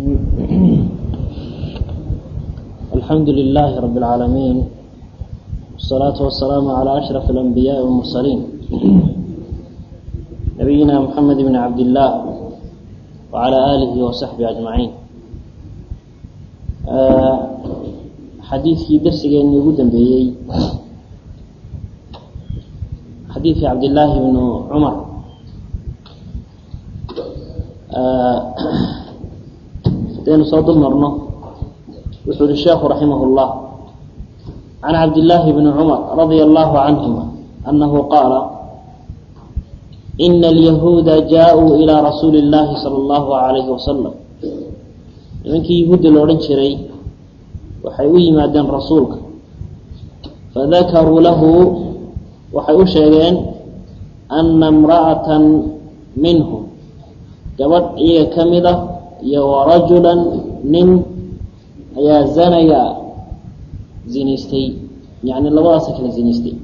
الحمد لله رب العالمين والصلاة والسلام على أشرف الأنبياء والمرسلين نبينا محمد بن عبد الله وعلى آله وصحبه أجمعين xadiidkii darsigeeni ugu dambeeyey xadiidkii cabdillaahi bnu cumar hadaynu soo dul marno wuxuu yihi sheekhu raximah اllah can cabdillaahi bni cumar radia allahu canhuma anahu qaala ina alyahuuda jaa-uu ilaa rasuuli اllahi salى اllahu alayhi wasalam nimankii yahuudda la odhan jiray waxay u yimaadeen rasuulka fadakaruu lahu waxay u sheegeen ana imra'atan minhum gabadh iyaga ka mid a iyo warajula nin ayaa zanaya zinaystay yani labadaasa kala zinaystay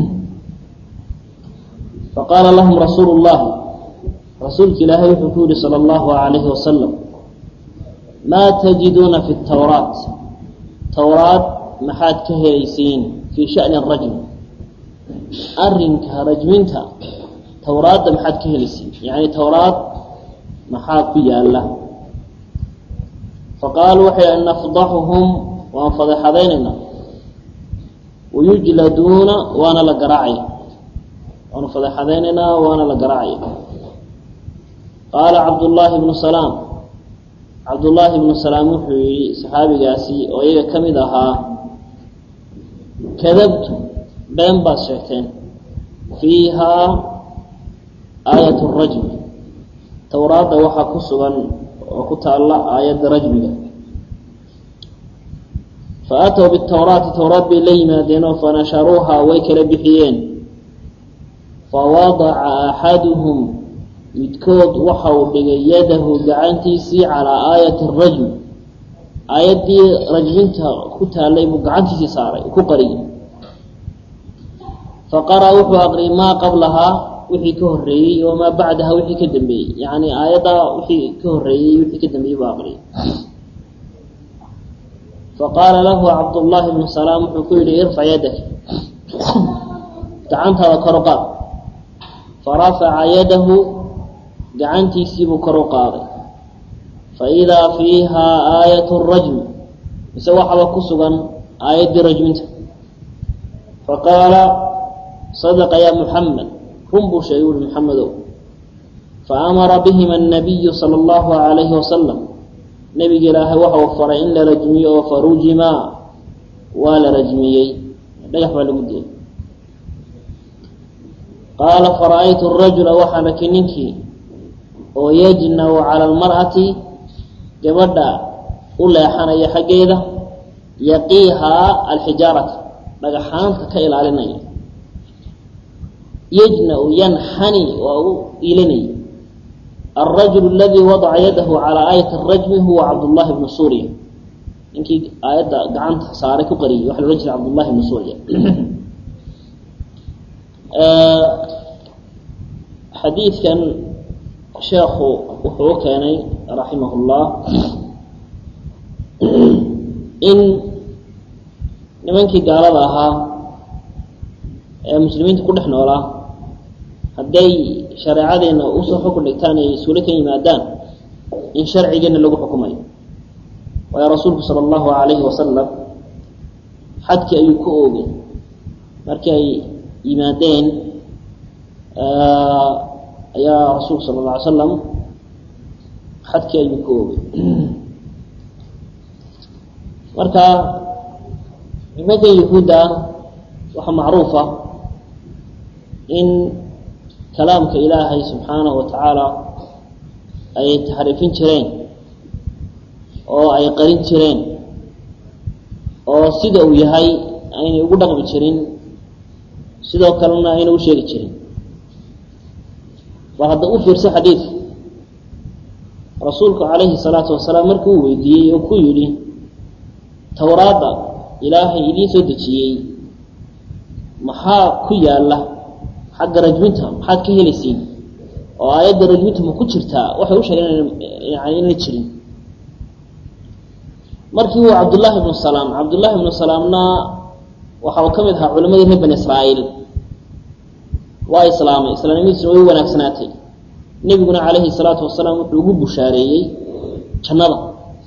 faqaala lahum rasuulu llahi rasuulka ilaahay wuxuu ku yihi salى اllahu alayhi wasalam maa tajiduuna fi tawraat towraad maxaad ka helaysiin fii shani rajm arrinka rajminta towraadda maxaad ka helaysiin yani towraad maxaa ku yaala faqaaluu waxay nafdaxuhum waan fadeexadaynaynaa wayujladuuna waana la garaacaya waanu fadeexadaynaynaa waana la garaacaya qaala cabdullaahi bnu salaam cabdullaahi bnu salaam wuxuu yihi saxaabigaasi oo iyaga ka mid ahaa kadabtu been baad sheegteen fiihaa aayat rajmi towraadda waxaa ku sugan oo ku taalla aayadda rajmiga fa aatow bitawraati towraad bay la yimaadeenoo fanasharuuhaa way kala bixiyeen fawadaca axaduhum midkood waxa uu dhigay yadahu gacantiisii calaa aayati rajmi aayaddii rajminta ku taallay buu gacantiisii saaray ku qariyay faqara wuxuu aqriyay maa qablahaa wixii ka horreeyey wamaa bacdaha wixii ka dambeeyey yacni aayaddaa wixii ka horreeyey wixii ka dambeeyey buu aqriyay faqaala lahu cabdullaahi bnu salaam wuxuu ku yihi irfac yadaka gacantaada kor u qaad farafaca yadahu gacantiisiibuu kor u qaaday fa idaa fiihaa aayat rajmi mise waxaba ku sugan aayaddii rajminta faqaala sadaqa ya muxamed run buu sheegay uri muxamedow faamara bihima annabiyu sala allahu alayhi wasalam nebiga ilaahay waxa uu faray in la rajmiyo oo farujimaa waa la rajmiyey dhagax baa lagu dilay qaala fara-aytu rajula waxaan arkay ninkii oo yajnaw cala almar'ati gabadha u leexanaya xaggeeda yaqiihaa alxijaarata dhagaxaanta ka ilaalinaya yajna-u yanxani waa u iilanaya alrajulu aladii wadaca yadahu calaa aayati arajmi huwa cabdullahi bnu suuriya ninkii aayadda gacanta saaray ku qariyay waxa la odhan jiray cabdullahi bnu suuriya xadiidkan sheekhu wuxuu u keenay raximah اllah in nimankii gaalada ahaa ee muslimiinta ku dhex noolaa hadday shareecadeena usoo xukun dhigtaan ay suulo ka yimaadaan in sharcigeena lagu xukumayo waayo rasuulku sala allahu alayhi wasalam xadkii ayuu ku oogay markii ay yimaadeen ayaa rasuulku sala alla alay slam xadkii ayuu ku oogay marka nimankan yahuudda waxaa macruufa in kalaamka ilaahay subxaanahu wa tacaala ay taxriifin jireen oo ay qarin jireen oo sida uu yahay aynay ugu dhaqmi jirin sidoo kalena ayna u sheegi jirin bal hadda u fiirso xadiidka rasuulku calayhi salaatu wasalaam markii uu weydiiyey oo ku yidhi towraadda ilaahay idiin soo dejiyey maxaa ku yaalla xagga rajminta maxaad ka helaysiin oo aayadda rajminta ma ku jirtaa waxay u sheegeen yani inay jirin markii uu cabdullaahi ibnu salaam cabdullaahi ibnu salaamna waxa uu ka mid ahaa culimadii reer bani israa'iil waa islaamay islaamnimadiisuna way wanaagsanaatay nebiguna calayhi salaatu wasalaam wuxuu ugu bushaareeyey jannada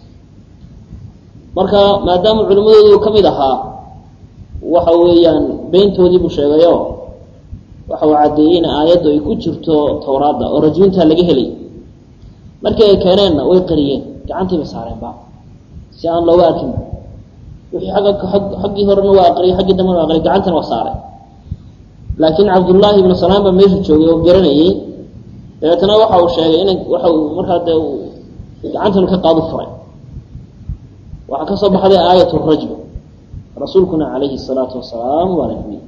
marka maadaama culimmadoodu ka mid ahaa waxa weeyaan beyntoodii buu sheegayo waxa uu caddeeyey in aayaddu ay ku jirto towraadda oo rajmintaa laga helay markii ay keeneenna way qariyeen gacantiiba saareenba si aan looga arkin wixii agga xaggii horena waa aqriyay xaggii dambena waa aqriyay gacantana waa saaray laakiin cabdullaahi ibnu salaam baa meesha joogay oo garanayey dabeetana waxa uu sheegay ina waxa uu markaa dee gacantanu ka qaadu furay waxaa ka soo baxday aayat rajm rasuulkuna calayhi salaatu wasalaam waa rajmiyey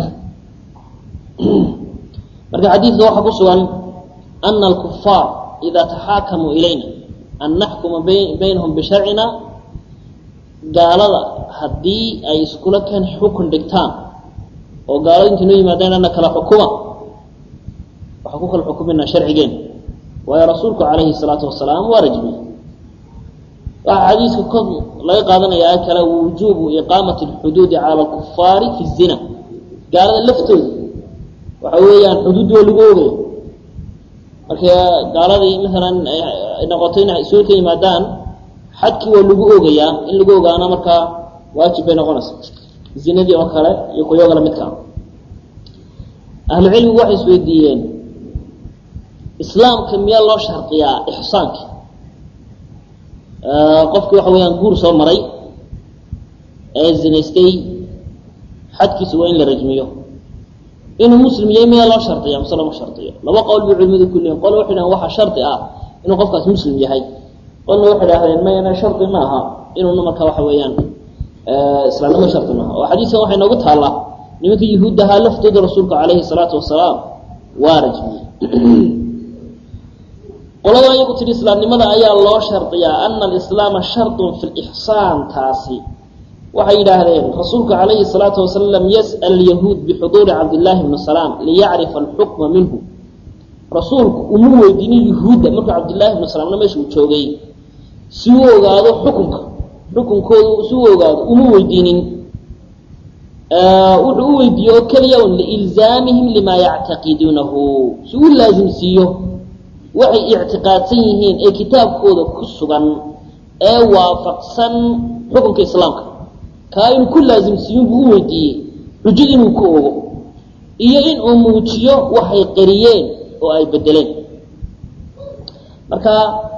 marka xadiidka waxaa ku sugan ana alkufaar ida taxaakamuu ilayna an naxkuma baynahum bisharcina gaalada haddii ay iskula keen xukun dhigtaan oo gaalada inta noo yimaadeen ana kala xukuma waxaa ku kala xukuminaa sharcigeen waayo rasuulku calayhi salaatu wasalaam waa rajmiyey waxaa xadiiska ko laga qaadanayaa kale wujuubu iqaamati alxuduudi cala alkufaari fi zina gaalada laftooda waxa weeyaan xuduud waa lagu ogaya marka gaaladii maalan ay noqoto in isuul ka yimaadaan xadkii waa lagu ogayaa in lagu ogaana markaa waajib bay noqonaysa zinadii oo kale iyo kuyoga lamidkaa ahlu cilmigu waxay isweydiiyeen islaamka miyaa loo shardiyaa ixsaanki qofkii waxa weeyaan guur soo maray ee zinaystay xadkiisu waa in la rajmiyo inuu muslim yahay miyaa loo shardiya mise lama shardiyo laba qowl bay culimadu ku leeyiin qol waxay dhahen waxaa shardi ah inuu qofkaas muslim yahay qolna waxay dhahdeen mayana shardi ma aha inuuna marka waxa weeyaan islaamnimo shardi maaha oo xadiiskan waxay noogu taallaa nimanka yuhuuddahaa laftooda rasuulka calayhi salaatu wasalaam waa rajmiyey qolada iyagu tihi islaamnimada ayaa loo shardiyaa ana alislaama shardun fi lixsaan taasi waxay yidhaahdeen rasuulku calayhi salaatu wasalam yas'al yahuud bixuduuri cabdillaahi bni salaam liyacrifa alxukma minhu rasuulku uma weydiinin yuhuudda markuu cabdillaahi bni salaamna meesha uu joogay si uu ogaado xukunka xukunkoodu si uu ogaado uma weydiinin wuxuu u weydiiye oo keliya un liilzaamihim limaa yactaqiduunahu si uu laasimsiiyo waxay ictiqaadsan yihiin ee kitaabkooda ku sugan ee waafaqsan xukunka islaamka kaa inuu ku laasimsiiyun buu u weydiiyey xujad inuu ku ogo iyo in uu muujiyo waxay qariyeen oo ay bedeleen marka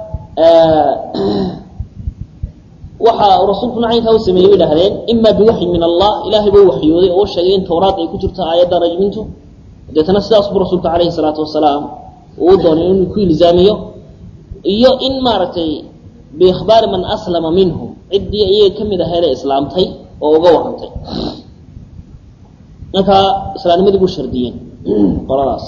waxa rasuulku nacaynkaa u sameeyey bay dhahdeen ima biwaxyi min allah ilaahay buu waxyooday oo u sheegay in towraad ay ku jirto aayadda rajmintu deetana sidaas buu rasuulku calayhi salaatu wasalaam uu doonay inuu ku ilzaamiyo iyo in maaragtay biikhbaari man aslama minhu ciddii iyaga ka mid aheedee islaamtay oo uga warrantay marka islaamnimadii buu shardiyeen qoladaas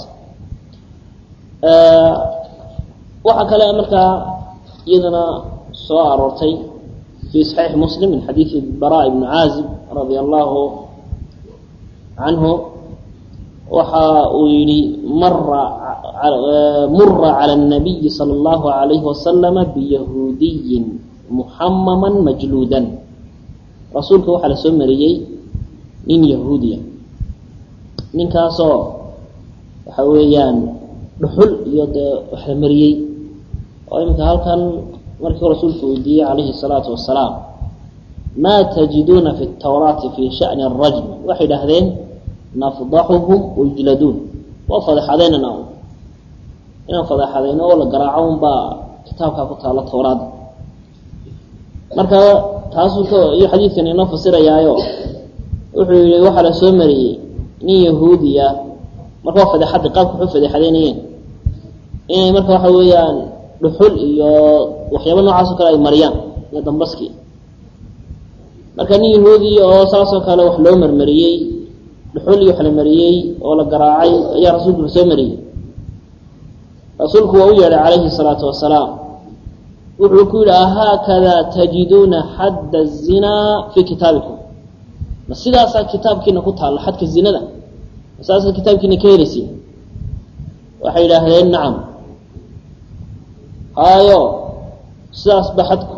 waxaa kale markaa iyadana soo aroortay fi صaxiix muslim min xadiidi bara ibni caazib radia allahu canhu waxa uu yihi mara mura calى الnabiyi salى اllahu عalayhi wasalama biyahuudiyin muxamama majluudan rasuulka waxaa la soo mariyey nin yahuudiya ninkaasoo waxa weeyaan dhuxul iyo dee wax la mariyey oo iminka halkan markii rasuulku weydiiyey calayhi الsalaatu wasalaam ma tajiduuna fi الtawraati fi shaأni الrajm waxay dhahdeen nafdaxuhum wayujladuun waa fadeexadeynana inaan fadeexadeyno oo la garaaco un baa kitaabkaa ku taala towraada marka taasuu k iyo xadiidkan inoo fasirayaayo wuxuu yihi waxaa la soo mariyey nin yahuudiya marka waa fadeexadda qaabka waxu fadeexadeynayeen inay marka waxa weeyaan dhuxul iyo waxyaaba noocaas o kale ay mariyaan iyo dambaskii marka nin yahuudiya oo saasoo kale wax loo marmariyey dhuxul iyo wax la mariyey oo la garaacay ayaa rasuulku la soo mariyey rasuulku waa u yeedhay calayhi الsalaatu wasalaam wuxuu ku yihi ahaakada tajiduuna xadda الzinaa fii kitaabikum ma sidaasaa kitaabkiina ku taalla xadka zinada ma sidaasaa kitaabkiina ka helaysiin waxay yidhaahdeen nacam haayo sidaasba xadku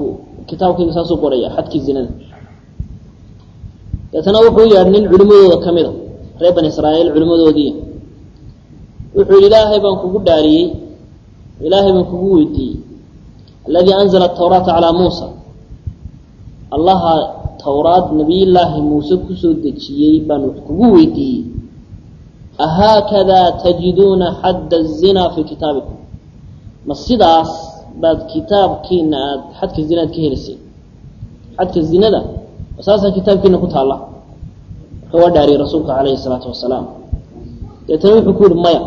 kitaabkayga saasuu qoraya xadkii zinada deetana wuxuu yeedhay nin culimadooda ka mida reer bani israa'iil culimadoodii wuxuu yihi ilaahay baan kugu dhaariyey ilaahay baan kugu weydiiyey aladii anzala atawraata calaa muusa allaha towraad nabiyullaahi muuse kusoo dejiyey baan wax kugu weydiiyey ahaakadaa tajiduuna xadda الzina fii kitaabikum ma sidaas baad kitaabkiina aada xadka zinaad ka helisay xadka zinada saasaa kitaabkiina ku taalla marka waa dhaariyey rasuulka calayhi الsalaatu wasalaam deetana wuxuu ku yihi maya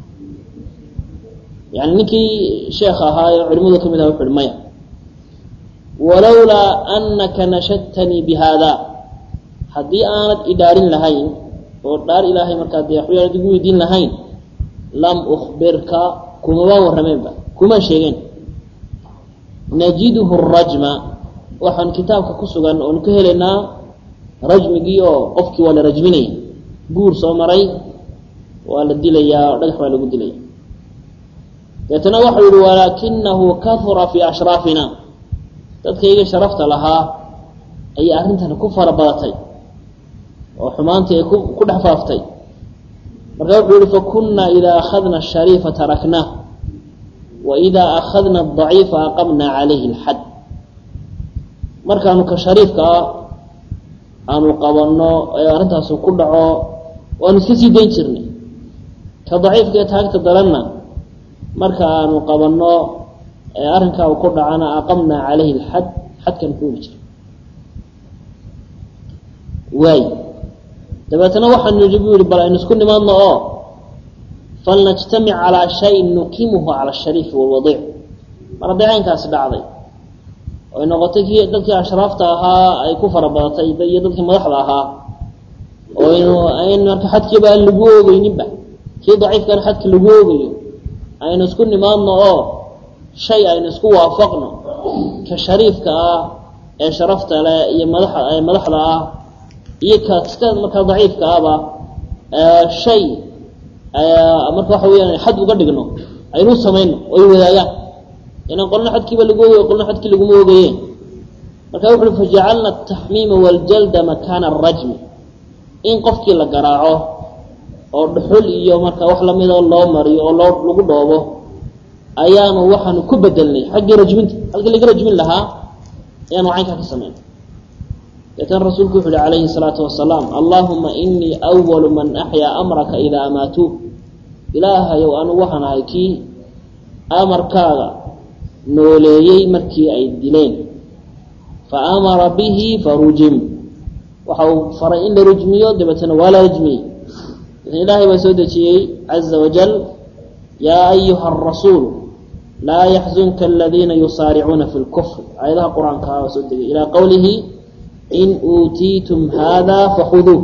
yani ninkii sheekh ahaa ee culimadu ka mid aha wuxu uhi maya walowlaa anaka nashadtanii bi haada haddii aanad idhaarin lahayn oo dhaar ilaahay markaa dee waxba aanad igu weydiin lahayn lam ukbirka kumabaan warrameenba kumaan sheegeen najiduhu rajma waxaan kitaabka ku sugan oonu ka helaynaa rajmigii oo qofkii waa la rajminaya guur soo maray waa la dilayaa oo dhagax baa lagu dilaya deetana waxau yihi walaakinahu kahura fii ashraafina dadkayga sharafta lahaa ayay arrintani ku fara badatay oo xumaantii ay ku ku dhex faaftay marka wuxuu yihi fakunaa idaa akhadna ashariifa taraknaah wa idaa akhadna adaciifa aqamna calayhi alxad markaanu ka shariifka ah aanu qabanno ee arrintaasu ku dhaco waanu iska sii dayn jirnay ka daciifka ee taagta daranna marka aanu qabanno ee arrinkaa uu ku dhacana aqamna calayhi alxad xadkan ku uli jira waay dabeetana waxaanu yidhi buu yihi bal aynu isku nimaadno oo falnajtamic calaa shayin nukimuhu cala ashariifi walwadiic mar hadday caynkaasi dhacday oy noqotay kii dadkii ashraafta ahaa ay ku fara badatay iyo dadkii madaxda ahaa oynu ayn marka xadkiiba aan lagu oogeyninba kii daciifkana xadki lagu oogayo aynu isku nimaadno oo shay aynu isku waafaqno ka shariifka ah ee sharafta leh iyo madaxa ee madaxda ah iyo ka kasta markaa daciifka ahba shay marka waxa weyaan xad uga dhigno aynu samayno oo ay wadaagaan inaan qolna xadkiiba lagu ogayo qolna xadkii laguma ogayeen marka wuxu uhi fajacalna ataxmiima waljalda makaana arajmi in qofkii la garaaco oo dhuxul iyo marka wax lamidoo loo mariyo oo loo lagu dhoobo ayaanu waxaanu ku bedelnay xaggii rajminta halkii laga rajmin lahaa ayaanu caynkaa ka samayn deetana rasuulku wuxu uhi calayhi الsalaatu wasalaam allahuma inii awalu man axyaa amraka idaa amaatuu ilaahayow anugu waxaan ahay kii amarkaaga nooleeyey markii ay dileen faamara bihi farujim waxa uu faray in la rujmiyo dabeetana waa la rajmiyey ilaahay baa soo dejiyey caza wajal yaa ayuha arasuul laa yaxzunka aladiina yusaaricuuna fi lkufr aayadaha qur-aanka baa soo degay ilaa qowlihi in uutiitum hada fakhuduuh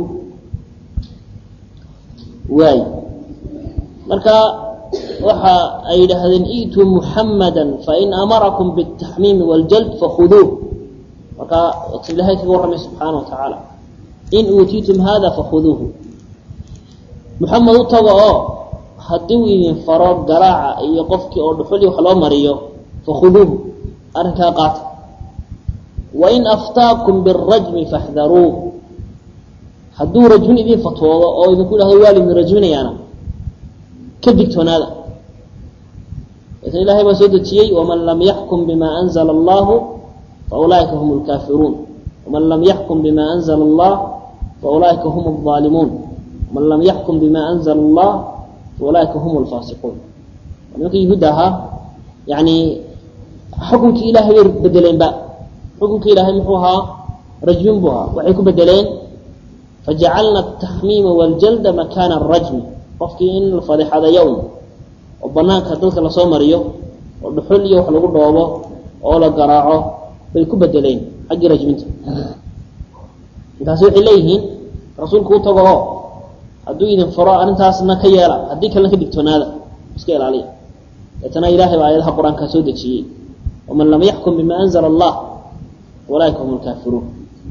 waay marka waxa ay yidhaahdeen i'tuu muxamada fain amarakum bاtaxmiimi wاljald fakhuduuh marka ilahay kaga warramay subxaana wa tacaala in uutiitum hada fakhuduuhu muxamed u tago oo haddii uu idin faro garaaca iyo qofkii oo dhuxuli wax loo mariyo fakhuduuhu arrinkaa qaata wain aftaakum birajmi faxdaruuh hadduu rajmin idin fatwoodo oo idinku yidhahdo waa laidin rajminayaana ka digtoonaada deetna ilahay baa soo dejiyey waman lam yaxkum bima anzla allahu faulaa'ika hum lkaafiruun waman lam yaxkum bima anzla allah faulaa'ika hum اظaalimuun man lam yaxkum bima anzla allah faulaa'ika hum lfaasiquun nimanka yahuudda ahaa yani xukunkii ilahay bay bedeleenba xukunkii ilaahay muxuu ahaa rajmin buu ahaa waxay ku bedeleen fajacalna ataxmiima waaljalda makaana arajmi qofkii in la fadexadayo un oo banaanka dadka lasoo mariyo oo dhuxul iyo wax lagu dhoobo oo la garaaco bay ku bedeleen xaggii rajminta intaasi waxay leeyihiin rasuulku u tago oo hadduu idin faro arrintaasna ka yeela haddii kalena ka digtoonaada iska ilaaliya deetana ilahay baa aayadaha qur-aankaa soo dejiyey waman lam yaxkum bima anzla allah ulaaika hum lkaafiruun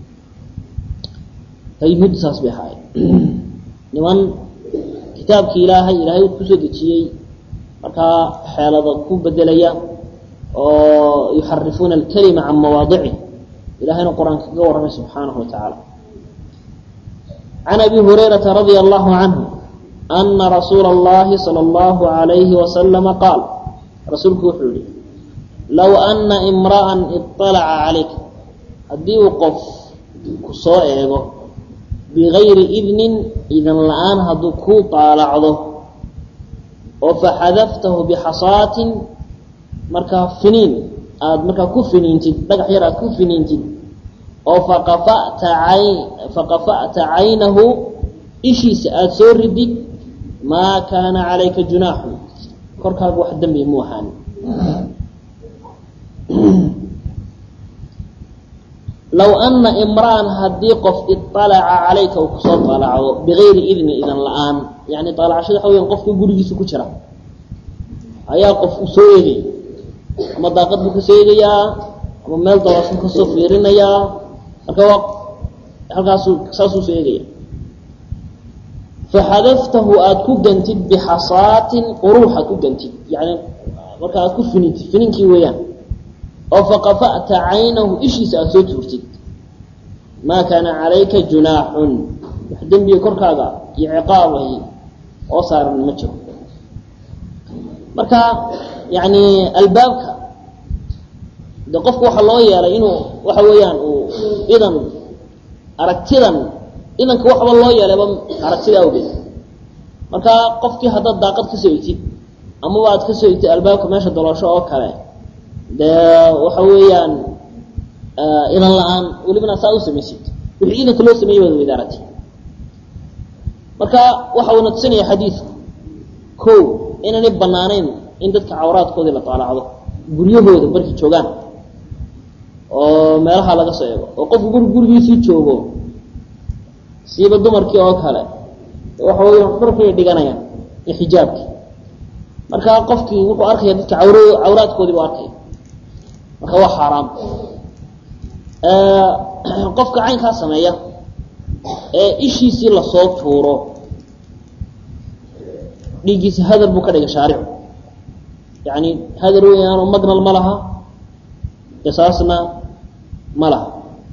yuhuudda saas bay ahaayeen niman kitaabkii ilaahay ilaahay kusoo dejiyey markaa xeelada ku bedelaya oo yuxarifuuna alkalima can mawaadicih ilahayna qur-aanka kaga warramay subxaanahu wa tacaala can abi hurayrata radia allahu canhu ana rasuula اllahi salى اllahu alayhi wasalama qaal rasuulku wuxuu yihi low ana imra'an iطalaca calayka haddii uu qof ku soo eego bigayri idnin idan la-aan hadduu kuu daalacdo oo faxadaftahu bixasaatin markaa finiin aada markaa ku finiintid dhagax yar aada ku finiintid oo faqafa'ta ay faqafa'ta caynahu ishiisa aada soo ridid maa kaana calayka junaaxu korkaaga wax dembi mu ahaan low ana imra'an haddii qof iطalaca calayka uu kusoo طalacdo bigayri idni idan la-aan yani طalacashada waxa weya qofka gurigiisa ku jira ayaa qof u soo eegay ama daaqad buu kasoo eegayaa ama meel dabashu kasoo fiirinayaa marka waa halkaasuu saasuu soo eegaya faxadaftahu aada ku gantid bixasaatin quruux aad ku gantid yani marka aad ku finintid fininkii weeyaan oo faqafa'ta caynahu ishiisa aada soo tuurtid maa kaana calayka junaaxun wax dembiga korkaaga iyo ciqaabay oo saaran ma jiro marka yani albaabka de qofku waxaa loo yeelay inuu waxa weeyaan uu idan aragtidan idanka waxba loo yeelayba aragtida awgeed marka qofkii haddaad daaqad ka soo egtid amaba aad ka soo egtid albaabka meesha daloosho oo kale dee waxa weeyaan idan la-aan welibana saa u samaysid wixii idanka loo sameeyey waad weyda aragti marka waxa uuna tusinaya xadiidku ko inaanay banaanayn in dadka cawraadkoodii la taalacdo guryahooda markay joogaan oo meelaha laga soo eego oo qofku guri gurigiisii joogo siiba dumarkii oo kale waxa weya dharkay dhiganayaan iyo xijaabkii marka qofkii wuxuu arkaya dadka cawr cawraadkoodii buu arkaya marka waa xaaraam qofka caynkaa sameeya ee ishiisii lasoo tuuro dhiiggiisa hadar buu ka dhigay shaaricu yani hadar weyaanoo magnal ma laha qisaasna ma laha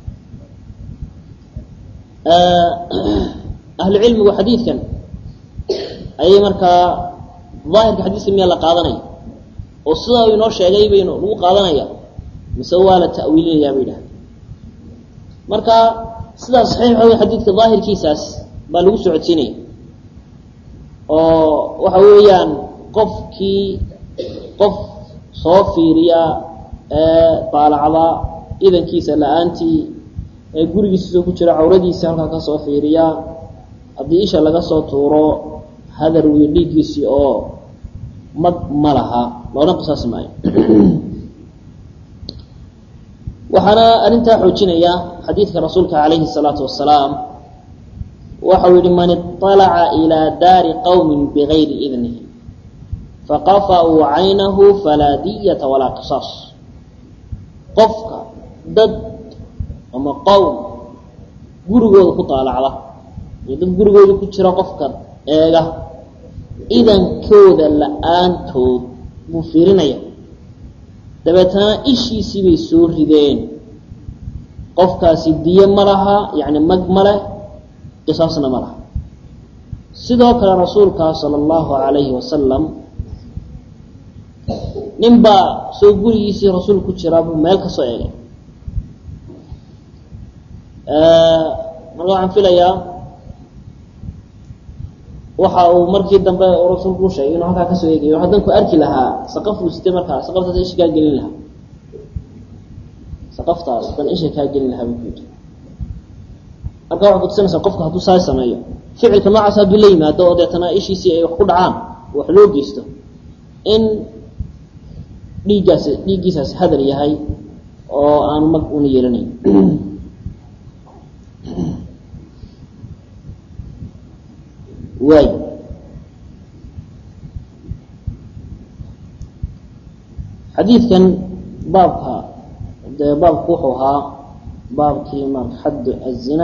ahlu cilmigu xadiidkan ayay markaa daahirka xadiiska miyaa la qaadanaya oo sidaa uu inoo sheegay baynu lagu qaadanaya mise waa la ta'wiilinayaa bay idhaha marka sidaas saxiix waxa wey xadiidka daahirkiisaas baa lagu socodsiinaya oo waxa weeyaan qofkii qof soo fiiriya ee daalacda idankiisa la-aantii ee gurigiisa soo ku jira cawradiisa halkaa ka soo fiiriya haddii isha laga soo tuuro hadar wiyo dhiiggiisii oo mag ma laha loona qisaasi maayo waxaana arrintaa xoojinaya xadiidka rasuulka calayhi الsalaatu wasalaam waxau yihi man iطalaca ilىa daari qowmi bigayri idnihi faqafa'uu caynahu falaa diyata walaa qisaas qofka dad ama qowm gurigooda ku daalacda iyo dad gurigooda ku jira qofka eega idankooda la-aantood buu fiirinaya dabeetana ishiisii bay soo rideen qofkaasi diye ma laha yacni mag ma leh qisaasna ma laha sidoo kale rasuulka sala allahu calayhi wasalam nin baa soo gurigiisii rasuul ku jiraa buu meel ka soo eegay marka waxaan filayaa waxa uu markii dambe rasuulku u sheegay inuu halkaa kasoo eegayo haddan ku arki lahaa saqafuu sitay markaa saqaftaas isha kaa gelin lahaa saqaftaas dan isha kaa gelin lahaa buu ku yidhi marka waxay kutusinaysaa qofku hadduu saa sameeyo ficilka noocaas hadduu la yimaado oo deetana ishiisii ay wax ku dhacaan wax loo geysto in dhiiggaasi dhiiggiisaasi hadal yahay oo aanu mag una yeelanayn waay xadiidkan baabka dee baabku wuxuu ahaa baabkii ma xadd azina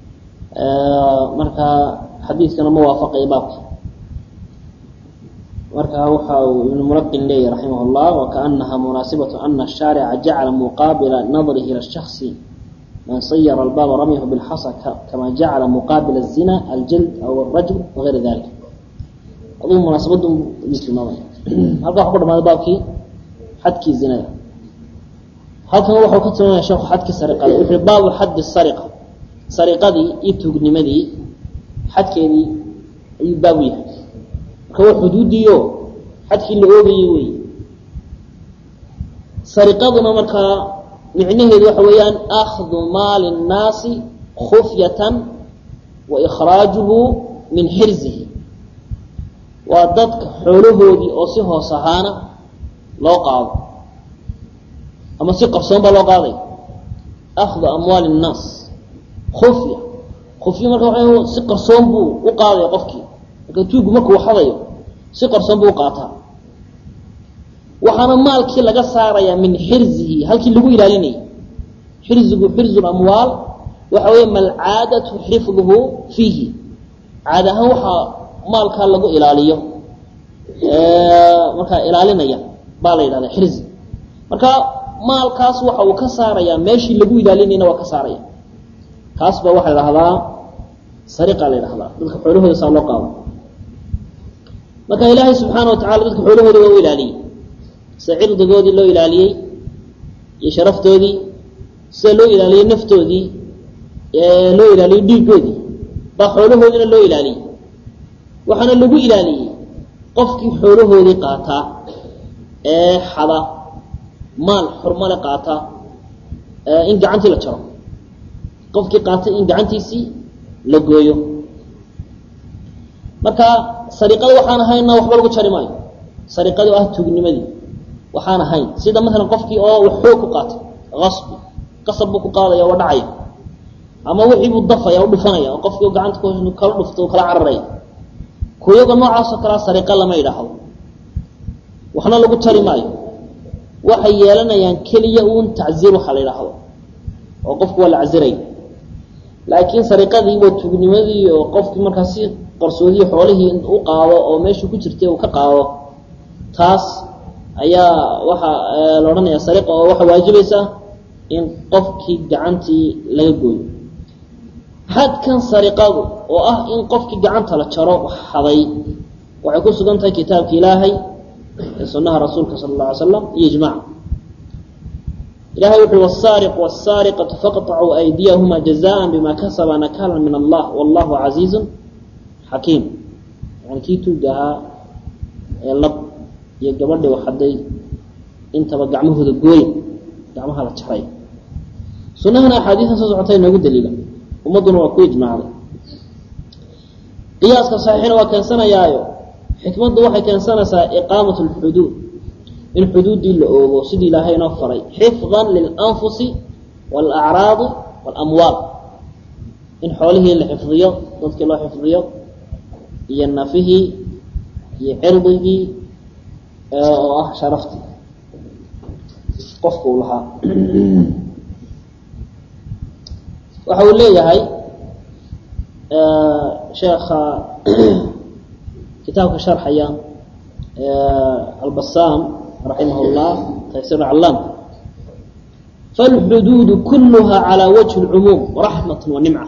marka xadiidkana ma waafaqaya baabka marka waxa uu ibnu mulaqin leeyahy raximah اllah wakaanaha munaasibatu ana الshaarica jacala muqaabila nadrihi ila shaksi man sayara albaaba ramyahu bilxasa kama jacala muqaabila الzina aljald aw الrajul wagayra dalik aduu munaasabadu tilmaamaya halka waxa ku dhamaaday baabkii xadkii zinada halkan waxau ka tilmaamaya sheekhu xadkii sariqada wuxuu baabu xaddi sariqa sariqadii iyo tuugnimadii xadkeedii ayuu baabu yahay marka waa xuduudiio xadkii la oogayay wey sariqaduna markaa micnaheedu waxa weeyaan akhdu maali الnaasi khufyatan wa ikhraajuhu min xirzihi waa dadka xoolahoodii oo si hoos ahaana loo qaado ama si qarsoon baa loo qaaday akhdu amwaali الnaas khufya khufya marka waa si qarsoon buu u qaadaya qofkii marka tuugu markuu xadayo si qarsoon buu u qaataa waxaana maalkii laga saarayaa min xirzihi halkii lagu ilaalinayay xirzigu xirzu amwaal waxa weeye malcaadatu xifduhu fiihi caad ahaan waxaa maalkaa lagu ilaaliyo markaa ilaalinaya baa la yidhahda xirzi marka maalkaas waxa uu ka saarayaa meeshii lagu ilaalinayna waa ka saaraya kaas baa waxaa la dhahdaa sariqa la ydhahdaa dadka xoolahooda saa loo qaado marka ilaahay subxaana wa tacala dadka xoolahooda waa u ilaaliyey sida cirdigoodii loo ilaaliyey iyo sharaftoodii sida loo ilaaliyey naftoodii loo ilaaliyey dhiigoodii baa xoolahoodiina loo ilaaliyey waxaana lagu ilaaliyey qofkii xoolahoodii qaataa ee xada maal xurmale qaata in gacantii la jaro qofkii qaatay in gacantiisii la gooyo marka sariqada waxaan ahaynna waxba lagu jari maayo sariqadu ah tuugnimadii waxaan ahayn sida maalan qofkii oo wax xoog ku qaatay asbi qasab buu ku qaadaya waa dhacaya ama wixii buu dafaya u dhufanaya oo qofkii gacanta kala dhufto kala cararaya kuyaga noocaasoo kalea sariqa lama yidhaahdo waxna lagu tari maayo waxay yeelanayaan keliya uun tacziir waxa la yidhaahdo oo qofku waa la caziraya laakiin sariqadii waa tuugnimadii oo qofkii markaa si qarsoodiyi xoolihii u qaado oo meeshuu ku jirtay uu ka qaado taas ayaa waxaa la odhanaya sariqa oo waxaa waajibaysa in qofkii gacantii laga gooyo xadkan sariqadu oo ah in qofkii gacanta la jaro xaday waxay ku sugan tahay kitaabka ilaahay ee sunaha rasuulka sala اlla alay slam iyo ijmac ilahay wuxu wsaariq wsaariqatu faqطacuu aydiyahuma jazaan bima kasaba nakala min allah wallahu casiizu xakiim yani kii tuuga ahaa ee lab iyo gabadhi waxaday intaba gacmahooda gooya gacmaha la jaray sunahana axaadiisan soo socotay noogu daliila ummadduna waa ku ijmaacday qiyaaska saxiixina waa keensanayaayo xikmaddu waxay keensanaysaa iqaamat اlxuduud in xuduuddii la oogo sidii ilaahay inoo faray xifdan lilanfusi wاlacraadi wاlamwaal in xoolihii la xifdiyo dadkii loo xifdiyo iyo nafihii iyo cirdigii oo ah sharaftii qofka uu lahaa waxa uu leeyahay sheekha kitaabka sharxaya albasam raximah اllah taysir aclaam falxuduudu kuluha calى wajhi اlcumuum raxmat wanimca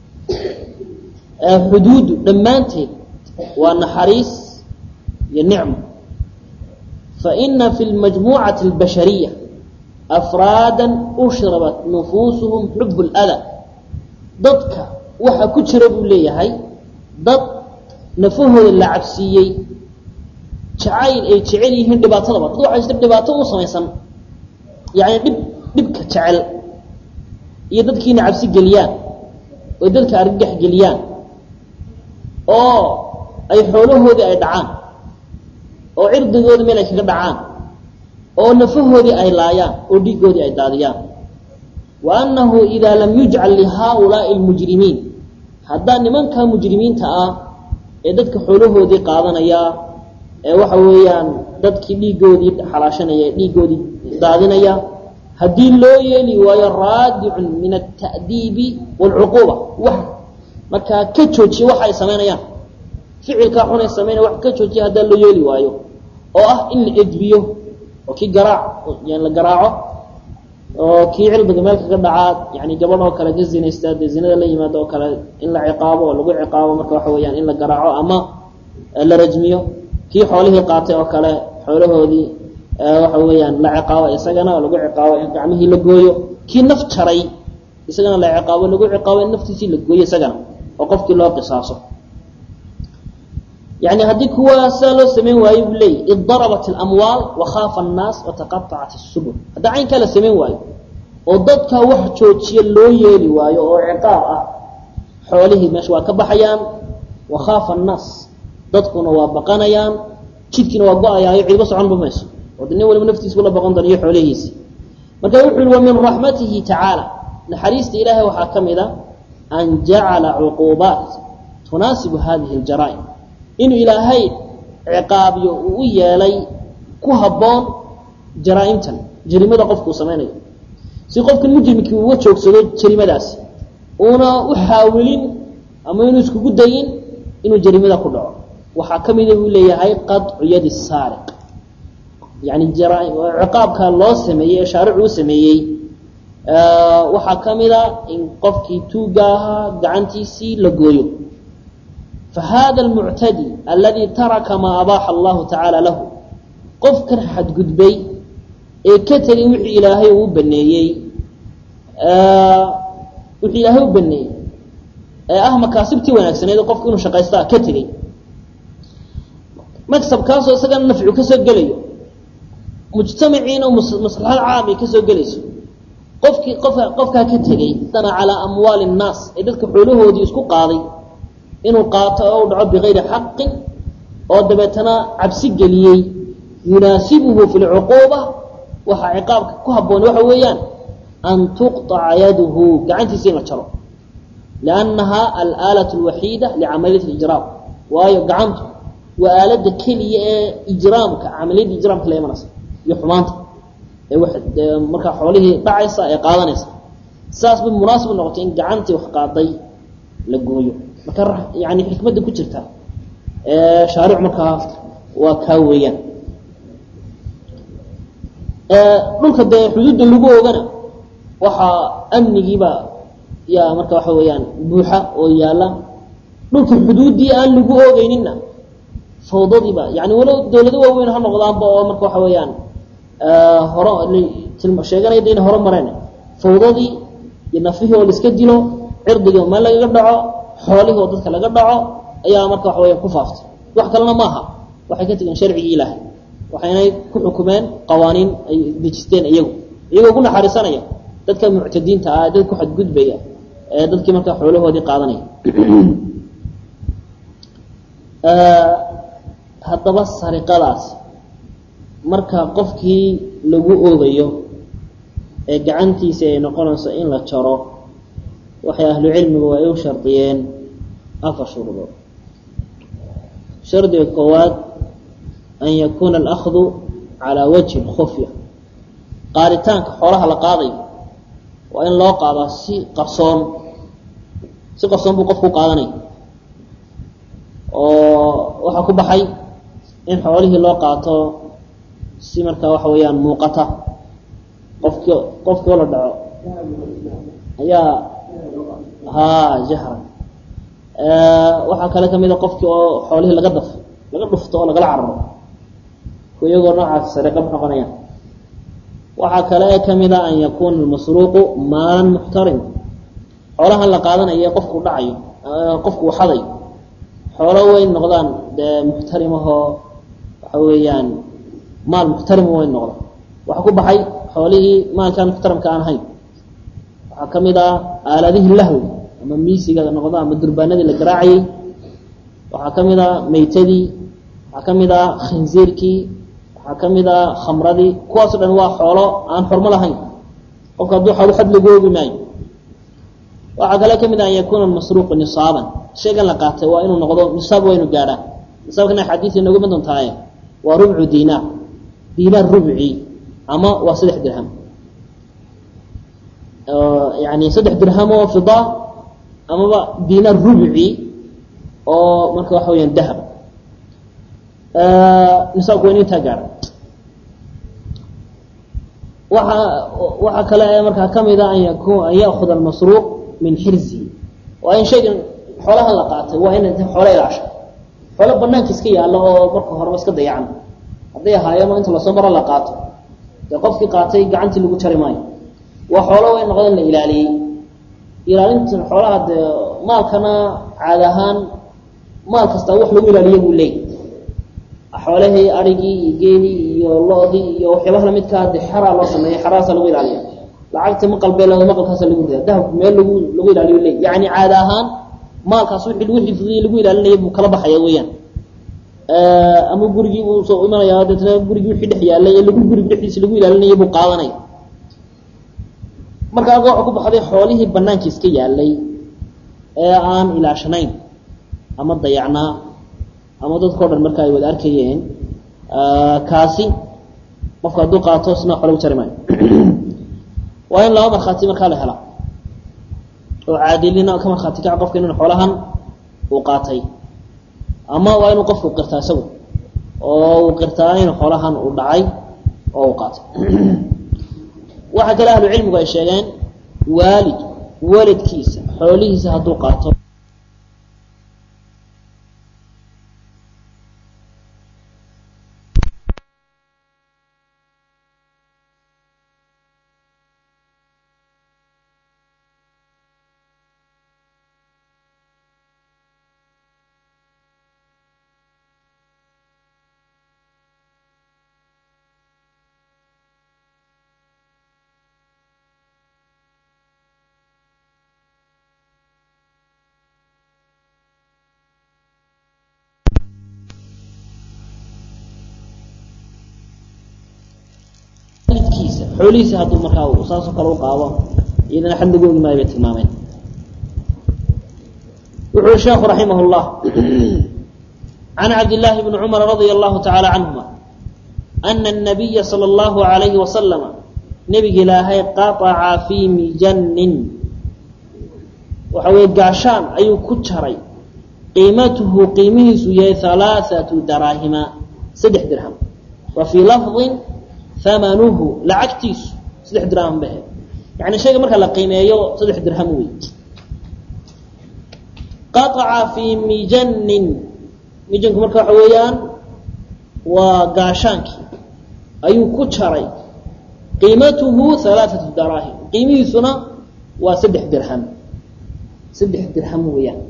xuduudu dhammaanteed waa naxariis iyo nicmo faina fi lmajmuucati اlbashariya afraada ushrabat nufuusuhum xub اlأda dadka waxa ku jira buu leeyahay dad nafahooda la cabsiiyey jacayl ay jecel yihiin dhibaatadaba dad waxaa jirta dhibaato u samaysan yani dhib dhibka jecel iyo dadkiina cabsi geliyaan oy dadka argagax geliyaan oo ay xoolahoodii ay dhacaan oo cirdigoodii meel ay kaga dhacaan oo nafahoodii ay laayaan oo dhiigoodii ay daadiyaan wa annahu idaa lam yujcal lihaaulaai lmujrimiin haddaa nimankaa mujrimiinta ah ee dadka xoolahoodii qaadanaya ee waxa weeyaan dadkii dhiigoodii xalaashanaya ee dhiigoodii daadinaya haddii loo yeeli waayo raadicun min alta'diibi waalcuquuba wax markaa ka joojiya waxa ay samaynayaan ficilkaa xunay samayna wax ka joojiya haddaa loo yeeli waayo oo ah in la edbiyo oo kii garaac yani la garaaco oo kii cilmiga meel kaga dhacaa yani gabadh oo kale ka zinaysta dee zinada la yimaado oo kale in la ciqaabo oo lagu ciqaabo marka waxa weeyaan in la garaaco ama la rajmiyo kii xoolihii qaatay oo kale xoolahoodii waxa weeyaan la ciqaabo isagana oo lagu ciqaabo in gacmihii la gooyo kii naf jaray isagana la ciqaabo lagu ciqaabo in naftiisii la gooyo isagana oo qofkii loo qisaaso yani haddii kuwa sidaa loo samayn waayo buu leeyay id darabat اlamwaal wakaafa الnaas wataqaطacat الsubul haddaa caynkaa la samayn waayo oo dadka wax joojiya loo yeeli waayo oo ciqaab ah xoolihii meesha waa ka baxayaan wakaafa الnaas dadkuna waa baqanayaan jidkiina waa go-ayaayo ciidba soconba mayso oo de nin waliba naftiisbu la baqan doona iyo xoolihiisi marka wuxu uhi wa min raxmatihi tacaala naxariista ilaahay waxaa ka mid a an jacala cuquubaat tunaasibu hadihi اljaraa'im inuu ilaahay ciqaabiyo uu u yeelay ku habboon jaraa-imtan jarimada qofkuu samaynayo si qofkan mujrimkii uga joogsado jarimadaasi uuna u xaawilin ama inuu iskugu dayin inuu jarimada ku dhaco waxaa ka mida buu leeyahay qaطcu yadi saariq yani ciqaabka loo sameeyey ee shaaricu u sameeyey waxaa ka mida in qofkii tuuga ahaa gacantiisii la gooyo fahada almuctadi aladi taraka maa abaaxa allahu tacaala lahu qofkan xadgudbay ee ka tegay wixii ilaahay uu baneeyey wixii ilaahay u baneeyey ee ah makaasibtii wanaagsaneed qofku inuu shaqaystaa ka tegey maksabkaasoo isagana nafcu kasoo gelayo mujtamaciina maslaxad caam ay kasoo gelayso qofkii qofka qofkaa ka tegey dana calaa amwaali nnaas ee dadka xoolahoodii isku qaaday inuu qaato oo u dhaco bigayri xaqin oo dabeetana cabsi geliyey yunaasibuhu fi lcuquuba waxaa ciqaabka ku habboon waxa weeyaan an tuqطaca yaduhu gacantiisa in la jaro liannaha alaalat اlwaxiida licamaliyat اlijraam waayo gacantu waa aalada keliya ee ijraamka camaliyadda ijraamka la imanaysa iyo xumaanta ee markaa xoolihii dhacaysa ee qaadanaysa saas bay munaasib noqotay in gacantii wax qaaday la gooyo marka yani xikmadda ku jirta shaaric markaa waa kaa weeyaan dhulka dee xuduudda lagu ogana waxaa amnigiiba yaa marka waxa weeyaan buuxa oo yaalla dhulka xuduuddii aan lagu oogeyninna fawdadiiba yani walow dawlado waaweyn ha noqdaanba oo marka waxa weeyaan horo sheeganaya inay horo mareen fawdadii iyo nafihii oo laiska dilo cirdigii meel lagaga dhaco xoolihii oo dadka laga dhaco ayaa marka waxa weya ku faaftay wax kalena maaha waxay ka tegeen sharcigii ilaahay waxaynay ku xukumeen qawaaniin ay dejisteen iyagu iyagoo ku naxariisanaya dadka muctadiinta ah dad ku xadgudbaya ee dadkii markaa xoolahoodii qaadanaya haddaba sariqadaas marka qofkii lagu oogayo ee gacantiisa ay noqonayso in la jaro waxay ahlu cilmigu ay u shardiyeen afar shuruudood shardiga koowaad an yakuuna alahdu calaa wajhi khufya qaaditaanka xoolaha la qaadayo waa in loo qaadaa si qarsoon si qarsoon buu qofku qaadanaya oo waxaa ku baxay in xoolihii loo qaato si markaa waxa weeyaan muuqata qofki qofkii oo la dhaco ayaa ha jahran waxaa kale kamida qofkii oo xoolihii laga daf laga dhufto oo lagala cararo iyagoo noocaas sariqa noqonayaan waxaa kale ee kamida an yakuuna almasruuqu maalan muxtarim xoolahan la qaadanayo ee qofku dhacayo qofku uu xadayo xoolo way noqdaan dee muxtarimahoo waxa weeyaan maal muxtarima way noqda waxaa ku baxay xoolihii maalkaan muxtaramka aan ahayn waxaa kamid ah aaladihii lahwi ama miisiga noqdo ama durbaanadii la garaacayey waxaa kamid ah maytadii waxaa kamid ah khinziirkii waxaa kamid ah khamradii kuwaaso dhan waa xoolo aan xormo lahayn qofka hadduu xoolo xad lagu oogi maayo waxaa kale kamid ah an yakuuna masruuqu nisaaban shaygan la qaatay waa inuu noqdo nisaab waa inu gaadhaan nisaabkana xadiis inooga mid dontaaye waa rubcu dinaar dinaar rubci ama waa saddex dirham yani saddex dirham oo fida amaba dinaar rubci oo marka waxa weyaan dahab nisaabku waa in intaa gaara waxa waxaa kale ee markaa kamida an yakun an ya'kuda almasruuq min xirzihi waa in shaygan xoolahan la qaatay waa in xoolo ilaasha xoolo banaanka iska yaalla oo marka horeba iska dayacan hadday ahaayeeno inta lasoo maro la qaato dee qofkii qaatay gacantii lagu jari maayo waa xoolo way noqda in la ilaaliyey ilaalinta xoolaha dee maalkana caad ahaan maal kastaa wax lagu ilaaliya buu leeyay xoolahii arigii iyo geelii iyo lo-dii iyo waxyaabaha lamidkaa de xaraa loo sameeya xaraasa lagu ilaaliya lacagta maqalbee la maqalkaasa lagu rida dahabku meel lagu lagu ilaaliyo leey yani caada ahaan maalkaas wixii lagu xifdiyey lagu ilaalinaya buu kala baxaya weeyaan ama gurigii buu soo imanaya deetna gurigii wixii dhex yaalay ee lagu gurig dhexdiisa lagu ilaalinaya buu qaadanaya marka alka waxa ku baxday xoolihii banaanka iska yaalay ee aan ilaashanayn ama dayacnaa ama dadkao dhan marka ay wada arkayeen kaasi qofka hadduu qaato sina xolo u jari maayo waa in laba markhaati markaa la hela oo caadilina ka markhaati kaca qofka inuu xoolahan uu qaatay ama waa inuu qofku qirtaa isagu oo uu qirtaa in xoolahan uu dhacay oo uu qaatay waxaa kale ahlu cilmigu ay sheegeen waalid walidkiisa xoolihiisa hadduu qaato xoolihiisa hadduu markaa saasoo kale u qaado iyadana xad lagu ogi maayo bay tilmaameen wuxu ui sheekhu raximah اllah can cabdillaahi bni cumar radia allahu tacaala canhuma ana الnabiya salى اllahu alayhi wasalama nebiga ilaahay qaطaca fii mijanin waxa weye gaashaan ayuu ku jaray qiimatuhu qiimihiisu yahay halaaثatu daraahima saddex dirham wa fii lafظin amanuhu lacagtiisu saddex dirham bahe yani shayga marka la qiimeeyo saddex dirham wey qaطaca fii mijanin mijanku marka waxa weeyaan waa gaashaankii ayuu ku jaray qiimatuhu halaaثatu daraahim qiimihiisuna waa saddex dirham saddex dirham weeyaan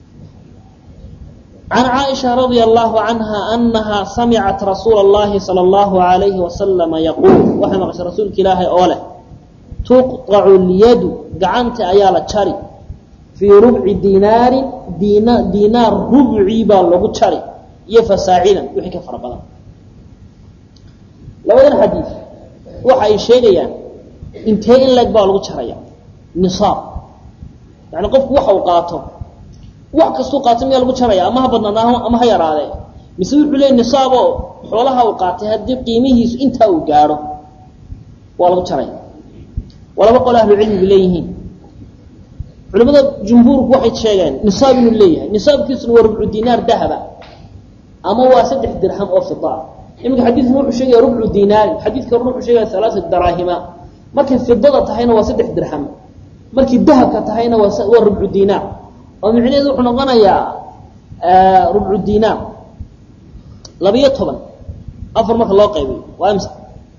can caaisha radia allahu canha anaha samicat rasuula اllahi salى اllahu alayhi wasalama yaquul waxay maqashay rasuulka ilaahay oo leh tuqطacu lyadu gacanta ayaa la jari fii rubci dinaarin diina diinaar rubcii baa lagu jari iyo fasaacidan wixii ka fara badan labadan xadiid waxa ay sheegayaan intee in leg baa lagu jaraya nisaab yani qofku waxa uu qaato wax kastuu qaato miyaa lagu jaraya ama ha badnaadna ama ha yaraadee mise wuxuu leeyay nisaabo xoolaha uu qaatay haddii qiimihiisu intaa uu gaadho waa lagu jaraya waa laba qole ahlu cilmigu leeyihiin culimada jumhuurku waxay sheegeen nisaab inuu leeyahay nisaabkiisuna waa rubcu dinaar dahaba ama waa saddex dirham oo fidaa iminka xadiidkan wuxuu sheegaya rubcu dinaarin xadiidka hore wuxuu sheegaya halaasa daraahima markay fidada tahayna waa saddex dirham markii dahabka tahayna waa waa rubcu dinaar oo micnaheedu wuxuu noqonayaa rubcu dinaar labiyo toban afar marka loo qaybiyo waa imsa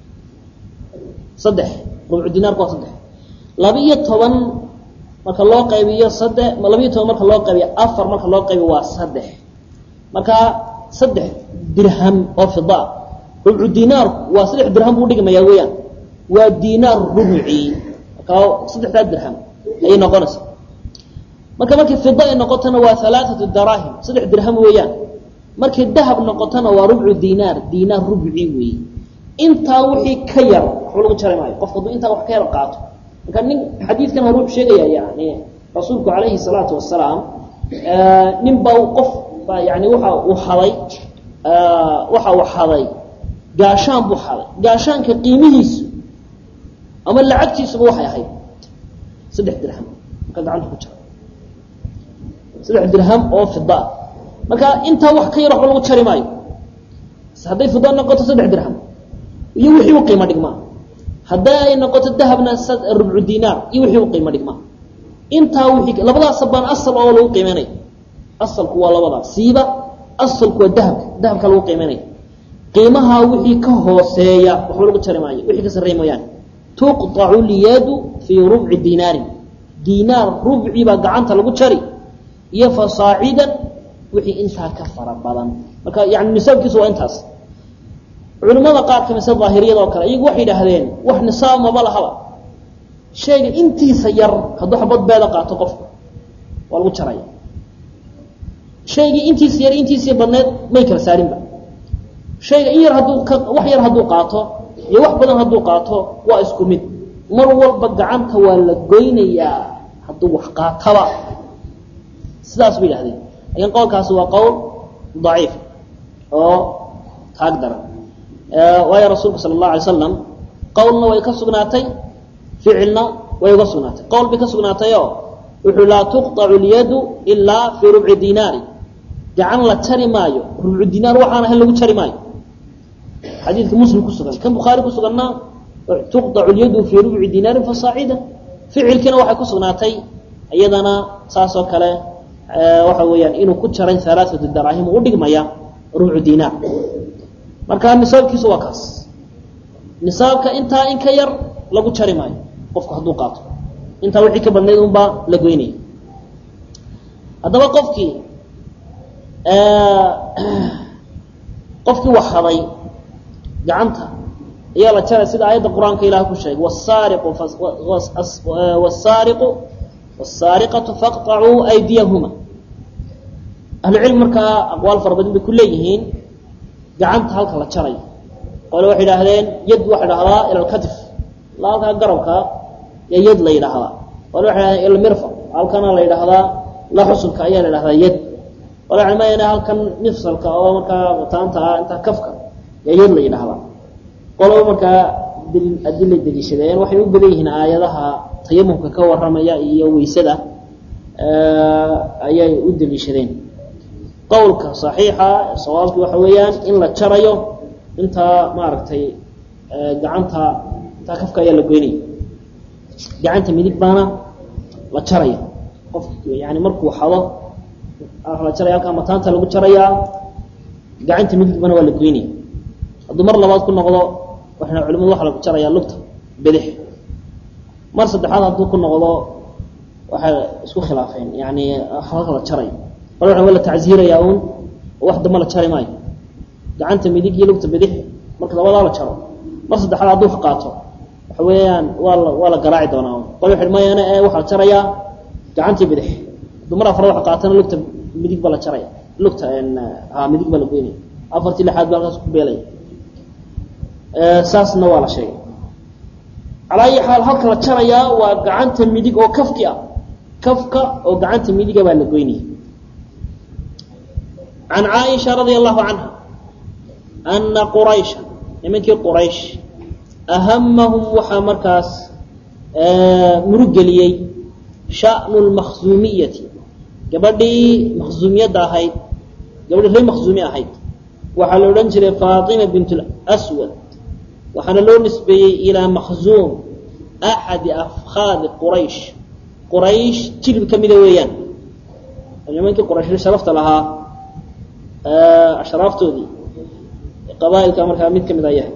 saddex rubcu dinaarku waa saddex labiyo toban marka loo qaybiyo saddex labiyo toban marka loo qaybiyo afar marka loo qaybiyo waa saddex marka saddex dirham oo fida rubcu dinaarku waa saddex dirham buu dhigmayaa weeyaan waa dinaar rubci marka saddexdaa dirham ayay noqonaysa marka markay fida ay noqotona waa alaaatu daraahim saddex dirham weeyaan markay dahab noqotona waa rubcu dinaar dinaar rubci weeye intaa wixii ka yar waxba lagu jari maayo qofku hadduu intaa wax ka yar qaato marka nin xadiidkan hore wuxuu sheegaya yani rasuulku calayhi salaatu wasalaam nin baa qof baa yani waxa uu haday waxa uu haday gaashaan buu haday gaashaanka qiimihiisu ama lacagtiisuba waxay ahayd saddex dirham marka gacanta ku jira saddex dirham oo fida marka intaa wax ka yar waxba lagu jari maayo hadday fida noqoto saddex dirham iyo wixii u qiimo dhigmaa hadday ay noqoto dahabna rubcu dinaar iyo wixii u qiimo dhigmaa intaa wixii labadaas baan asal oo lagu qiimeynaya asalku waa labadaas siiba asalku waa dahabka dahabka lagu qiimeynaya qiimaha wixii ka hooseeya waxba lagu jari maayo wixii ka sarreey mooyaane tuqطacu lyadu fii rubci dinaarin dinaar rubci baa gacanta lagu jari iyo fasaacidan wixii intaa ka fara badan marka yani nisaabkiisu waa intaas culimada qaar ka mise daahiriyada oo kale iyagu waxay idhaahdeen wax nisaab maba lahaba shayga intiisa yar hadduu xabad beeda qaato qofku waa lagu jaraya shaygii intiisa yar intiisii badneed may kala saarinba shayga in yar hadduu ka wax yar hadduu qaato iyo wax badan hadduu qaato waa isku mid mar walba gacanta waa la goynayaa hadduu wax qaataba sidaas bay idhahdeen lakin qowlkaasi waa qowl daciif oo taag daran waayo rasuulku sala allahu alay slam qowlna way ka sugnaatay ficilna way uga sugnaatay qowl bay ka sugnaatay oo wuxuu laa tuqطacu lyadu ilaa fii rubci dinaari gacan la jari maayo rubcu dinaar waxaan ahayn lagu jari maayo xadiidka muslim ku sugan kan bukhaari ku suganna tuqطacu lyadu fii rubci dinaarin fasaacida ficilkiina waxay ku sugnaatay iyadana saas oo kale waxa weeyaan inuu ku jaray alaaatu daraahim u dhigmaya rubcu dinaar marka nisaabkiisu waa kaas nisaabka intaa in ka yar lagu jari maayo qofku hadduu qaato intaa wixii ka badnayd unbaa la goynaya haddaba qofkii qofkii wax haday gacanta ayaa la jaray sida aayadda qur-aanka ilaah ku sheegay wsaariqu wsaariqu wsaariqatu faqطacuu aydiyahuma ahlucilmi markaa aqwaal fara badan bay ku leeyihiin gacanta halka la jarayo qole waxay idhaahdeen yad waxa dhahdaa ila lkatif la halkaa garabka iyo yad la yidhaahdaa qole waxay dhahdeen ila mirfaq halkana la yidhaahdaa la xusulka ayaa la yidhahdaa yad qole waxay mayna halkan mifsalka oo markaa taanta ah intaa kafka iyo yad la yidhaahdaa qoloba markaa adilay deliishadeen waxay u badan yihiin aayadaha tayamumka ka warramaya iyo weysada ayay u deliishadeen qowlka صaxiixa sawaabki waxa weeyaan in la jarayo intaa maaragtay gacanta intaa kafka ayaa la goynaya gacanta midig baana la jaraya qof yani markuu xado la jaraya halkaa mataanta lagu jarayaa gacanta midig bana waa la goynaya hadduu mar labaad ku noqdo waxna culimadu waxa lagu jarayaa lugta bidix mar saddexaad hadduu ku noqdo waxay isku khilaafeen yani halka la jarayo qole waa la tacziirayaa uun wax damba la jari maayo gacanta midig iyo lugta bidix marka labadaa la jaro mar saddexaad hadduu qaato waxa weeyaan waa la waa la garaaci doonaa un qole waxay mayana ee waxaa la jarayaa gacantii bidix hadduu mar afraad waxa qaatana lugta midig baa la jaraya lugta ha midig baa la goynaya afartii lixaad baa halkaas ku beelaya saasna waa la sheegay calaa ayi xaal halka la jarayaa waa gacanta midig oo kafki ah kafka oo gacanta midiga baa la goynaya can caaisha radia allahu canha ana quraysha nimankii quraysh ahamahum waxaa markaas murugeliyey sha'nu lmakhzuumiyati gabadhii makhzuumiyadda ahayd gabadhii reer makhzuumi ahayd waxaa la odhan jiray faatima bint lswad waxaana loo nisbeeyey ilaa makhzuum axadi afkhaadi quraysh quraysh jilib ka mida weeyaan nimankii quraysh sharafta lahaa ashraaftoodii qabaailka markaa mid ka mid a yahay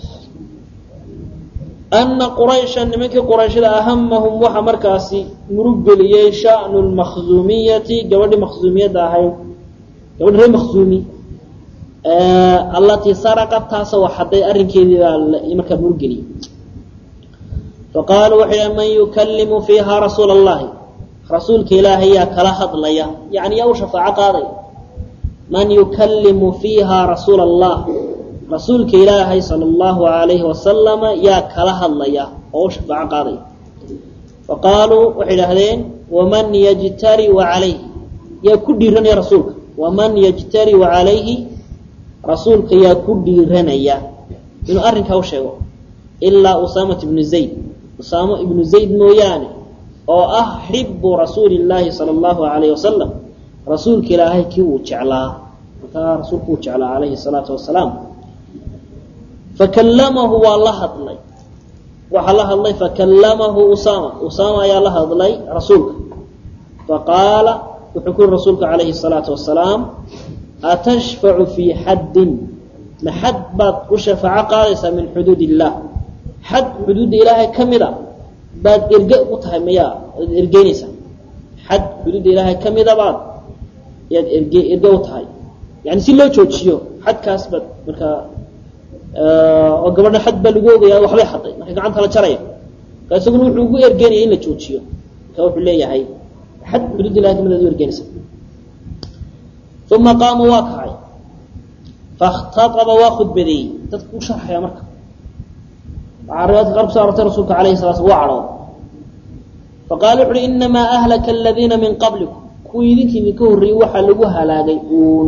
ana quraysha nimankii qurayshada ahamahum waxaa markaasi muruggeliyey sha'nu lmakhzuumiyati gabadhii makhzuumiyadda ahayd gabadhi reer makhzuumi allatii saraqat taasoo waxaday arrinkeedii baa markaa muruggeliyey faqaaluu waxay dhahen man yukallimu fiiha rasuula allahi rasuulka ilaahay yaa kala hadlaya yani yaa u shafaaco qaaday man yukallimu fiiha rasuula allah rasuulka ilaahay sala allahu alayhi wasalama yaa kala hadlaya oo u shafaaco qaadaya faqaaluu waxay idhaahdeen waman yajtariu calayhi yaa ku dhiiranaya rasuulka waman yajtariu calayhi rasuulka yaa ku dhiiranaya inuu arrinkaa u sheego ilaa usaamat ibnu zayd usaamo ibnu zayd mooyaane oo ah xibu rasuuli llaahi sala allahu alayhi wasalam rasuulka ilaahay kii uu jeclaa markaa rasuulku uu jeclaa calayhi salaatu wasalaam fakallamahu waa la hadlay waxaa la hadlay fakallamahu usama usama ayaa la hadlay rasuulka faqaala wuxuu ku yihi rasuulka calayhi salaatu wasalaam atashfacu fii xaddin ma xad baad u shafaaco qaadaysaa min xuduud illah xad xuduudda ilaahay ka mida baad erge u tahay mayaa ad ergeynaysaa xad xuduudda ilaahay ka mida baad yaad erge erge u tahay yani si loo joojiyo xadkaas baad markaa oo gabadha xad baa lagu ogaya waxbay xaday marka gacanta la jaraya marka isaguna wuxuu ugu ergeynaya in la joojiyo marka wuxuu leeyahay xad xuduudda ilahay kamid ad u ergeynaysaa uma qaama waa kacay fakhtaaba waa khudbadeeyey dadku u sharxaya marka waxaa riwaayadka qaar kuso arortay rasuulka alayhi sala slam waa cadhooda faqaala wuxu uhi inamaa ahlaka aladiina min qablikum kuwii idinkii idinka horreeyey waxaa lagu halaagay uun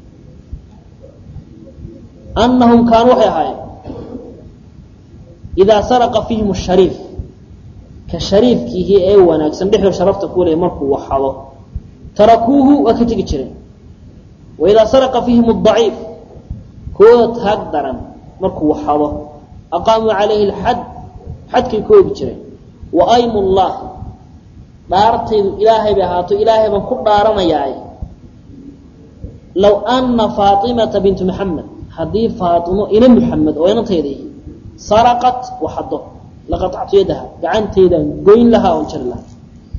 anahum kaanuu waxay ahaayeen idaa saraqa fiihim shariif ka shariifkiihi ee wanaagsan dhexdo sharafta ku leey markuu waxado tarakuuhu waa ka tegi jireen waidaa saraqa fiihim adaciif kooda taag daran markuu waxado aqaamuu calayhi alxad xadkay ku oogi jireen wa aymu llah dhaartaydu ilaahay bay ahaato ilaahay baan ku dhaaranayaa low ana faatimata bintu maxamed haddii faaimo ina muxamed oo inantayda saraqat waxado laqaactu yadaha gacanteedaan goyn lahaa oon jari lahaa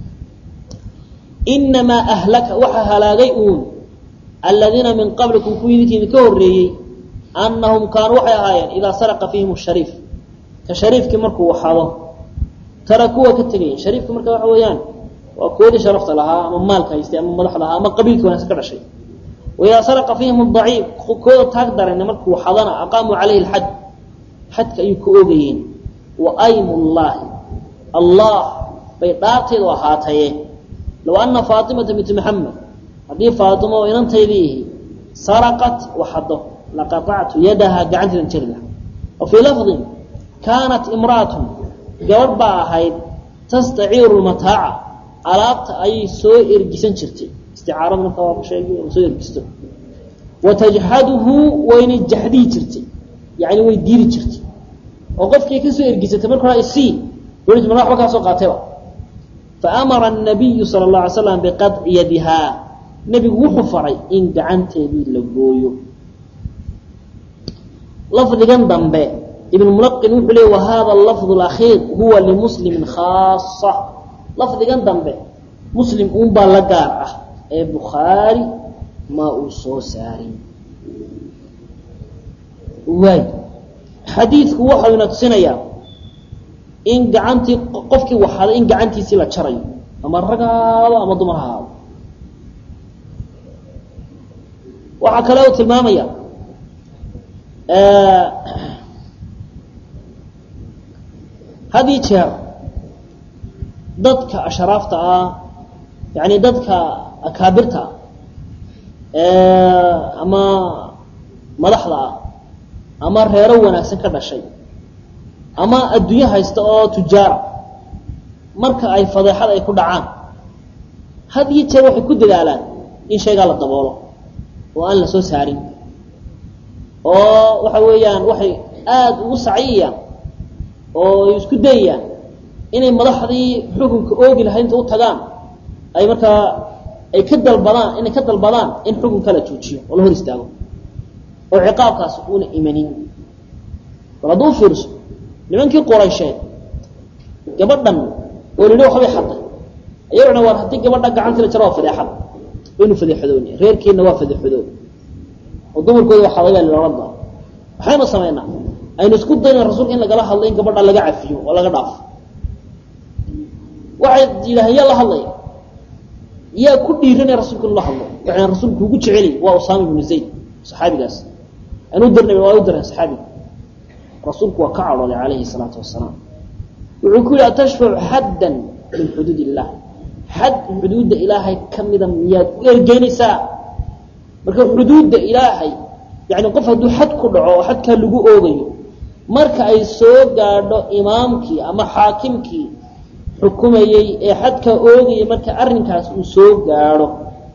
inamaa ahlaka waxaa halaagay uun aladiina min qablikum kuwii idinkiidi ka horreeyey anahum kaanuu waxay ahaayeen idaa saraqa fiihim shariif ka shariifkii markuu waxado taraku waa ka tegayen shariifka marka waxa weeyaan waa koodii sharafta lahaa ama maalka haystay ama madaxda lahaa ama qabiilkii wanaagsan ka dhashay waidaa saraqa fiihim adaciif kooda taag daran markuu waxadana aqaamuu calayhi alxad xadka ayuu ka oogayeen wa aymu llaahi allah bay dhaarteedu ahaataye low ana faatimata binti maxamed haddii faatimo oo inantaydii saraqat waxado laqaactu yadaha gacanteedan jari laha wa fii lafdin kaanat imra'atun gabadh baa ahayd tastaciiru lmataaca alaabta ayay soo ergisan jirtay isticaarada marka waa sheegay soo ergisto wa tajxaduhu waynay jaxdihi jirtay yani way diidi jirtay oo qofkii kasoo ergisatay marka hore isii weli mar waxba kaa soo qaatayba faamara الnabiyu salى الlaه alay slam biqaطci yadihaa nebigu wuxuu faray in gacanteedii la gooyo lafdigan dambe ibn mulaqin wuxuu leey wahada lafظ اlakhiir huwa limuslimi khaasa lafdigan dambe muslim uun baa la gaar ah ee bukhaari ma uu soo saarin waay xadiidku waxau ina tusinayaa in gacantii qofkii waxaday in gacantiisii la jarayo ama rag ha ahaado ama dumar ha ahaado waxaa kale u tilmaamaya had iyo jeer dadka ashraafta ah yani dadka akaabirta ah ama madaxda ah ama reero wanaagsan ka dhashay ama adduunyo haysta oo tujaara marka ay fadeexad ay ku dhacaan had iyo jeer waxay ku dadaalaan in shaygaa la daboolo oo aan la soo saarin oo waxa weeyaan waxay aada ugu saciyayaan oo ay isku dayayaan inay madaxdii xukunka oogi lahayd inta u tagaan ay markaa ay ka dalbadaan inay ka dalbadaan in xukunka la joojiyo oo la hor istaago oo ciqaabkaas uuna imanin bal hadduu fiirso nimankii quraysheed gabadhan oo lidhi waxbay xaday ayaguna waar haddii gabadha gacantii la jaro waa fadeexad waynu fadeexadooni reerkiina waa fadeexadoon oo dumarkooda waa xadagaa loola daa waxaynu samaynaa aynu isku dayna rasuulka in lagala hadlo in gabadha laga cafiyo oo laga dhaafo waxay yidhaaheen yaa la hadlaya yaa ku dhiiranaya rasuulka in la hadlo waxay rasuulku ugu jeceliy waa usaama ibnu zayd saxaabigaas aynu u dirnay waa u direen saxaabiga rasuulku waa ka cadhooday calayhi salaatu wasalaam wuxuu ku yihi atashfacu xaddan min xuduud illah xad xuduudda ilaahay ka mida miyaad u ergeynaysaa marka xuduudda ilaahay yani qof hadduu xad ku dhaco oo xadkaa lagu oogayo marka ay soo gaadho imaamkii ama xaakimkii xukumayey ee xadkaa oogayay marka arrinkaas uu soo gaadho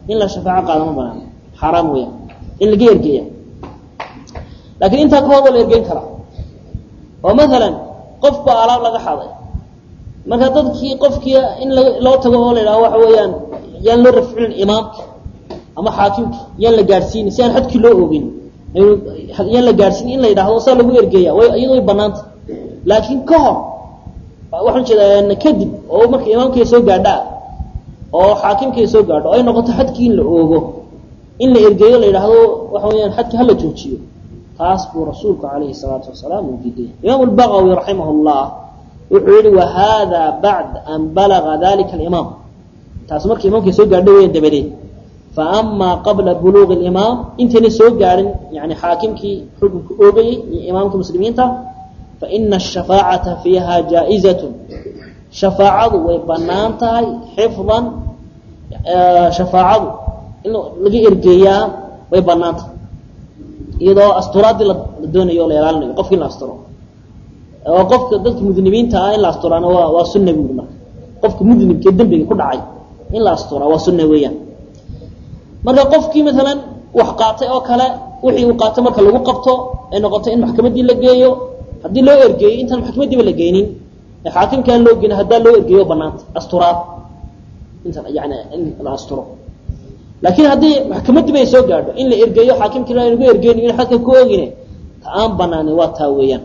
in la shafaaco qaada ma banaan xaaraam weeyaan in laga ergeeya laakiin intaa ka hor waa la ergeyn karaa oo maalan qof baa alaab laga xaday marka dadkii qofkii in loo tago oo la yidhaho waxa weeyaan yaan loo rafcinin imaamka ama xaakimka yaan la gaadhsiini si aan xadkii loo ogin yaan la gaadhsiin in la yidhahdo saa lagu ergeeya way iyado way banaanta laakiin ka hor waxaan jeedaa kadib oo marka imaamkay soo gaadhaa oo xaakimkay soo gaadho o ay noqoto xadkii in la oogo in la ergeeyo la yidhaahdo waxa weyaan xadkii hala joojiyo taas buu rasuulku calayhi salaatu wasalaam uu diiday imaam lbagawi raximah llah wuxuu yihi wahada bacd an balaga dalika alimaam taas marka imaamkay soo gaadho weyan dabadeed faama qabla buluuqi limaam intayna soo gaadhin yani xaakimkii xukunka oogayey iyo imaamka muslimiinta faina ashafaacata fiiha jaa-izatu shafaacadu way banaan tahay xifdan shafaacadu in laga ergeeyaa way banaan tahay iyadoo asturaadii la doonayo o la ilaalinayo qofki in la asturo oo qofka dadka mudnibiinta ah in la asturaana waa waa sunna buuri marka qofka mudnibka ee dembiga ku dhacay in la asturaa waa sunna weeyaan marka qofkii maalan wax qaatay oo kale wixii uu qaatay marka lagu qabto ay noqoto in maxkamaddii la geeyo haddii loo ergeeyo intaan maxkamaddiiba la geynin ee xaakimka aan loo geynin haddaa loo ergeeyo banaanta asturaad intaan yani in la asturo laakiin haddii maxkamaddiiba ay soo gaadho in la ergeeyo xaakimkii aan lagu ergeyni in xadka ku ogine ta aan banaanin waa taa weeyaan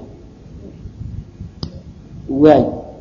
waay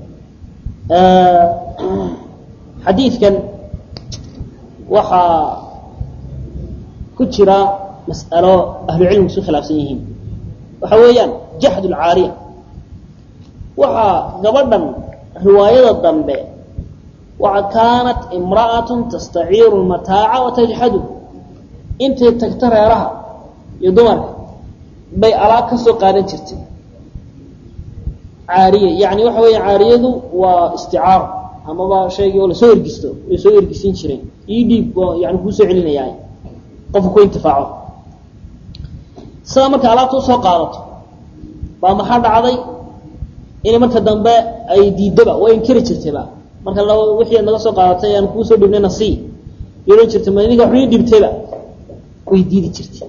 xadiidkan waxaa ku jira mas'alo ahlucilmigu isu khilaafsan yihiin waxa weeyaan jaxd lcaariya waxaa gabadhan riwaayada dambe waa kaanat imra'atun tastaciiru lmataaca watajxadu intay tagto reeraha iyo dumarka bay alaab ka soo qaadan jirtay caariya yani waxa weya caariyadu waa isticaaro amaba shaygii oo lasoo ergisto way soo ergisin jireen ii dhiib yani kuu soo celinayaa qofka ku intifaaco sidaa marka alaabta usoo qaadato baa maxaa dhacday inay marka dambe ay diidaba way inkiri jirtayba marka l wixii ad naga soo qaadatay aan kuu soo dhibnayna sii y odhan jirtay ma idinka waxu ii dhibtayba way diidi jirtay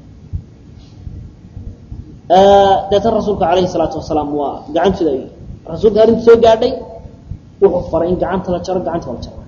deetan rasuulka calayhi salaatu wasalaam waa gacantooda ay rasuulka arrinta soo gaadhay wuxuu faray in gacanta la jaro gacanta la jaro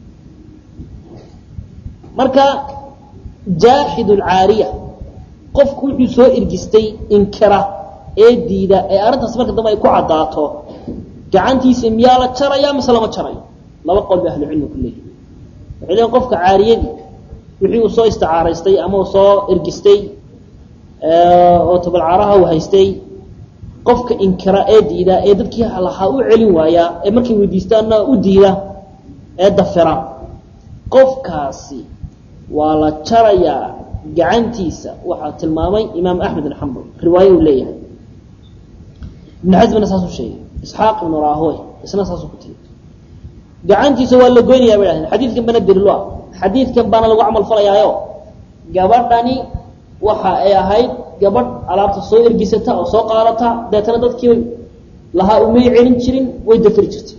marka jaaxid lcaariya qofku wuxuu soo ergistay inkira ee diida ee arrintaas marka dambe ay ku caddaato gacantiisa miyaa la jaraya mise lama jarayo laba qol ba ahlucilmi ku leeyihi waxay leeyiin qofka caariyadii wixii uu soo isticaaraystay ama uu soo ergistay oo tabalcaaraha uu haystay qofka inkira ee diida ee dadkii lahaa u celin waaya ee markay weydiistaanna u diida ee dafira qofkaasi waa la jarayaa gacantiisa waxaa tilmaamay imaam axmed bin xambal riwaaye uu leeyahay ibn xasmina saasuu sheegay isxaaq ibnu rahoy isna saasuu ku tiri gacantiisa waa la goynayaa bay dhahdeen xadiidkan bana daliilo ah xadiidkan baana lagu camal falayaayo gabadhani waxa ay ahayd gabadh alaabta soo ergisata oo soo qaadata deetana dadkii lahaa umay celin jirin way dafiri jirtay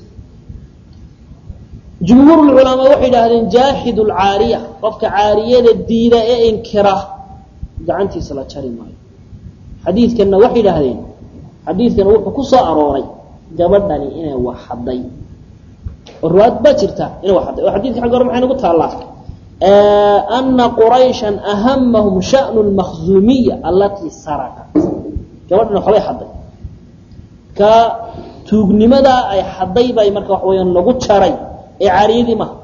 jumhuur culamaa waxay idhaahdeen jaaxid lcaariya qofka caariyada diida ee inkira gacantiisa la jari maayo xadiidkanna waxay idhaahdeen xadiidkan wuxuu ku soo arooray gabadhani inay waxaday oo riwaayad baa jirta inay waxaday oo xadidka xagga hore maxay nagu taallaa ana quraysha ahamahum shanu lmakhzuumiya alatii sarakat gabadhan waxbay xaday ka tuugnimadaa ay xaday bay marka waxa weyaan lagu jaray ee caariyadii maha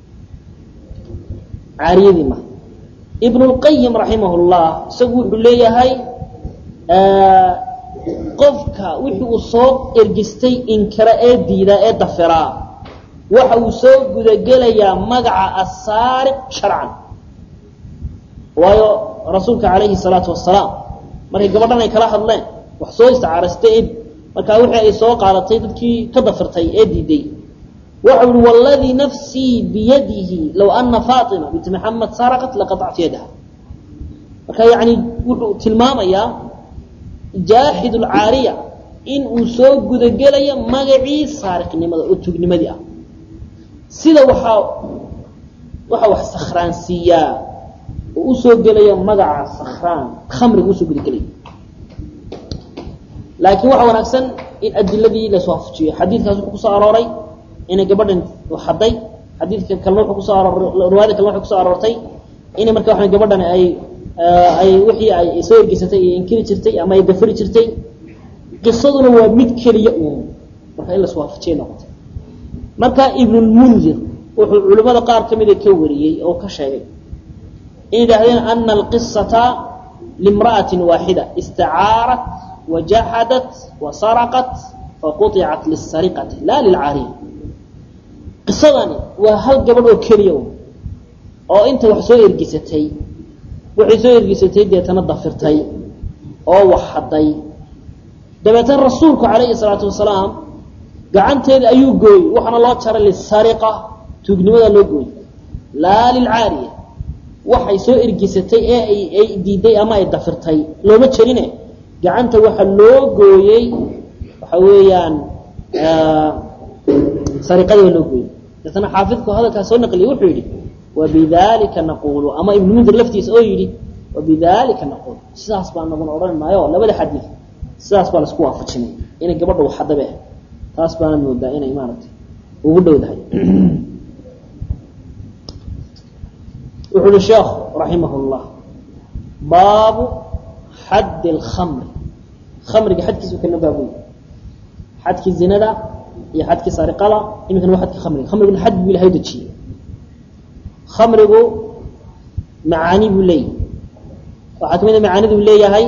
caariyadii maha ibn اlqayim raximah اllah isagu wuxuu leeyahay qofka wixii uu soo ergistay inkira ee diida ee dafiraa waxa uu soo gudagelayaa magaca asaariq sharcan waayo rasuulka calayhi salaatu wasalaam markay gabadhan ay kala hadleen wax soo isticaaraystay ee markaa wixii ay soo qaadatay dadkii ka dafirtay ee diiday waxa uhi waladii nafsii biyadihi low ana faatima bint maxamed saraqat laqaطactu yadaha marka yani wuxuu tilmaamayaa jaaxid lcaariya in uu soo gudagelayo magacii saariqnimada oo tuugnimadii ah sida waxaa waxa wax sakhraansiiyaa oo usoo gelaya magaca sakhraan khamriga usoo gudagelaya laakiin waxaa wanaagsan in adiladii laiswaafajiyo xadiidkaas wuxuu kusoo arooray inay gabadhan haday xadiidka kalena wuxuu kusoo aroor riwaayada kalena waxay kusoo aroortay inay marka waxa gabadhan ay ay wixii ay soo ergeysatay ay inkiri jirtay ama ay gafari jirtay qisaduna waa mid keliya uun marka in laswaafajiyay noqotay marka ibnulmundir wuxuu culimmada qaar ka mida ka wariyey oo ka sheegay in yidhaahdeen ana alqisata limra'atin waaxida istacaarat wajaxadat wasaraqat faquطicat lisariqati la lilcaariya qisadani waa hal gabadh oo keliya un oo inta wax soo ergisatay waxay soo ergisatay deetana dafirtay oo wax hadday dabeetana rasuulku calayhi salaatu wasalaam gacanteeda ayuu gooyey waxaana loo jaray lisariqa tuugnimada loo gooyey laa lilcaariya waxay soo ergisatay ee ay diiday ama ay dafirtay looma jarine gacanta waxa loo gooyey waxa weeyaan sariqadii baa loo gooyey deetana xaafidku hadalkaa soo naqliyey wuxuu yidhi wabidalika naqulu ama ibnu mundir laftiisa oo yidhi wabidalika naqul sidaas baa naguna odhan maayo labada xadiid sidaas baa laisku waafajinay inay gabadha waxadabe taas baana moodaa inay maaragtay ugu dhowdahay wuxu uhi sheekhu raximah llah baabu xadd اlkamri kamriga xadkiisu kana baabuy xadkii zinada iyo xadkii sariqada iminkana waa xadkii kamriga kamriguna xad buu ilahay dejiyey kamrigu macaani buu leeyahay waxaa kamid a macaanidu leeyahay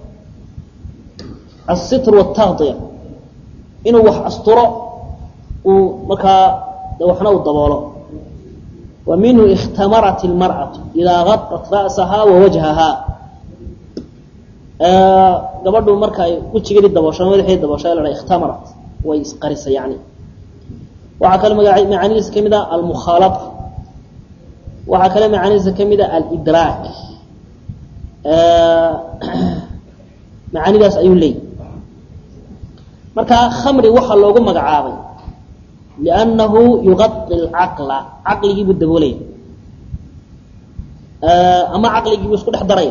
asitr wاtaqdiya inuu wax asturo uu markaa waxna uu daboolo wa minhu ikhtamarat اlmarأaةu idaa gaطat ra'saha wawajhaha gabadhu marka ay wejigeedii daboosho madaxeedi daboosho la ikhtamarat way isqarisa yani waxaa kale macaanidiisa ka mid a almukhaalaطa waxaa kale macaanidiisa ka mid a alidraak macaanidaas ayuu leeyay marka khamri waxaa loogu magacaabay liannahu yuqai lcaqla caqligiibuu daboolaya ama caqligiibuu isku dhex daraya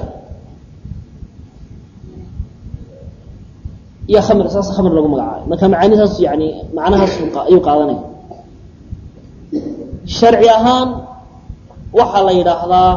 iyo khamri saas khamri loogu magacaabay marka macaanidaas yani macnahaas ayuu qaadanaya sharci ahaan waxaa la yidhaahdaa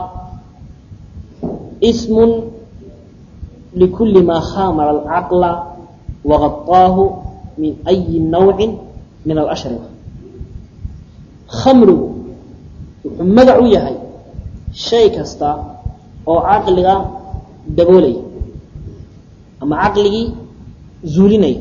ismun likuli maa khamara alcaqla wagaطaahu min ayi nawci min alashriba khamrigu wuxuu magac u yahay shay kasta oo caqliga daboolaya ama caqligii zuulinaya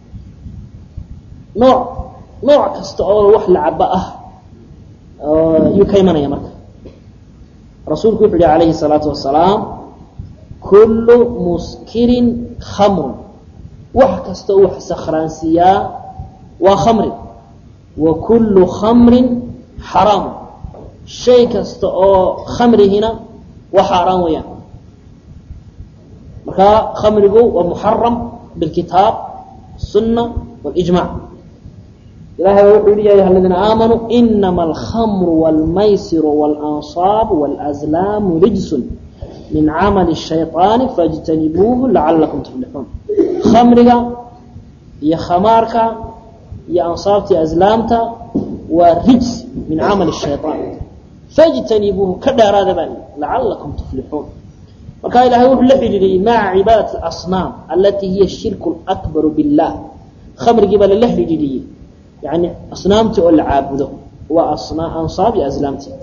nooc nooc kasta oo wax lacaba ah yuu ka imanaya marka rasuulku wuxu uhi alayhi الsalaatu wasalaam kullu muskirin khamrun wax kasta oo wax sakhraansiiyaa waa khamri wa kullu khamrin xaraamu shay kasta oo khamrihina waa xaaraan weeyaan marka khamrigu waa muxaram bilkitaab الsuna wاlijmac ilahay baa wuxuu yihi ya ayuha aladiina aamanuu inama alkhamru wاlmaysiru wاlanصaab wاlأzlaamu rijsun min camali الshayطaani faاjtanibuuhu lacalakum tuflixuun khamriga iyo khamaarka iyo ansaabta iyo aslaamta waa rijs min camali الshayطaan faاjtanibuuhu ka dheeraada baa lacalakum tuflixuun marka ilahay wuxuu la xidhiidhiyey maca cibaadati اasnaam alatii hiya shirku اlakbaru biاllah khamrigii baa lala xidhiidhiyey yani asnaamtii oo la caabudo waa ansaab iyo aslaamtii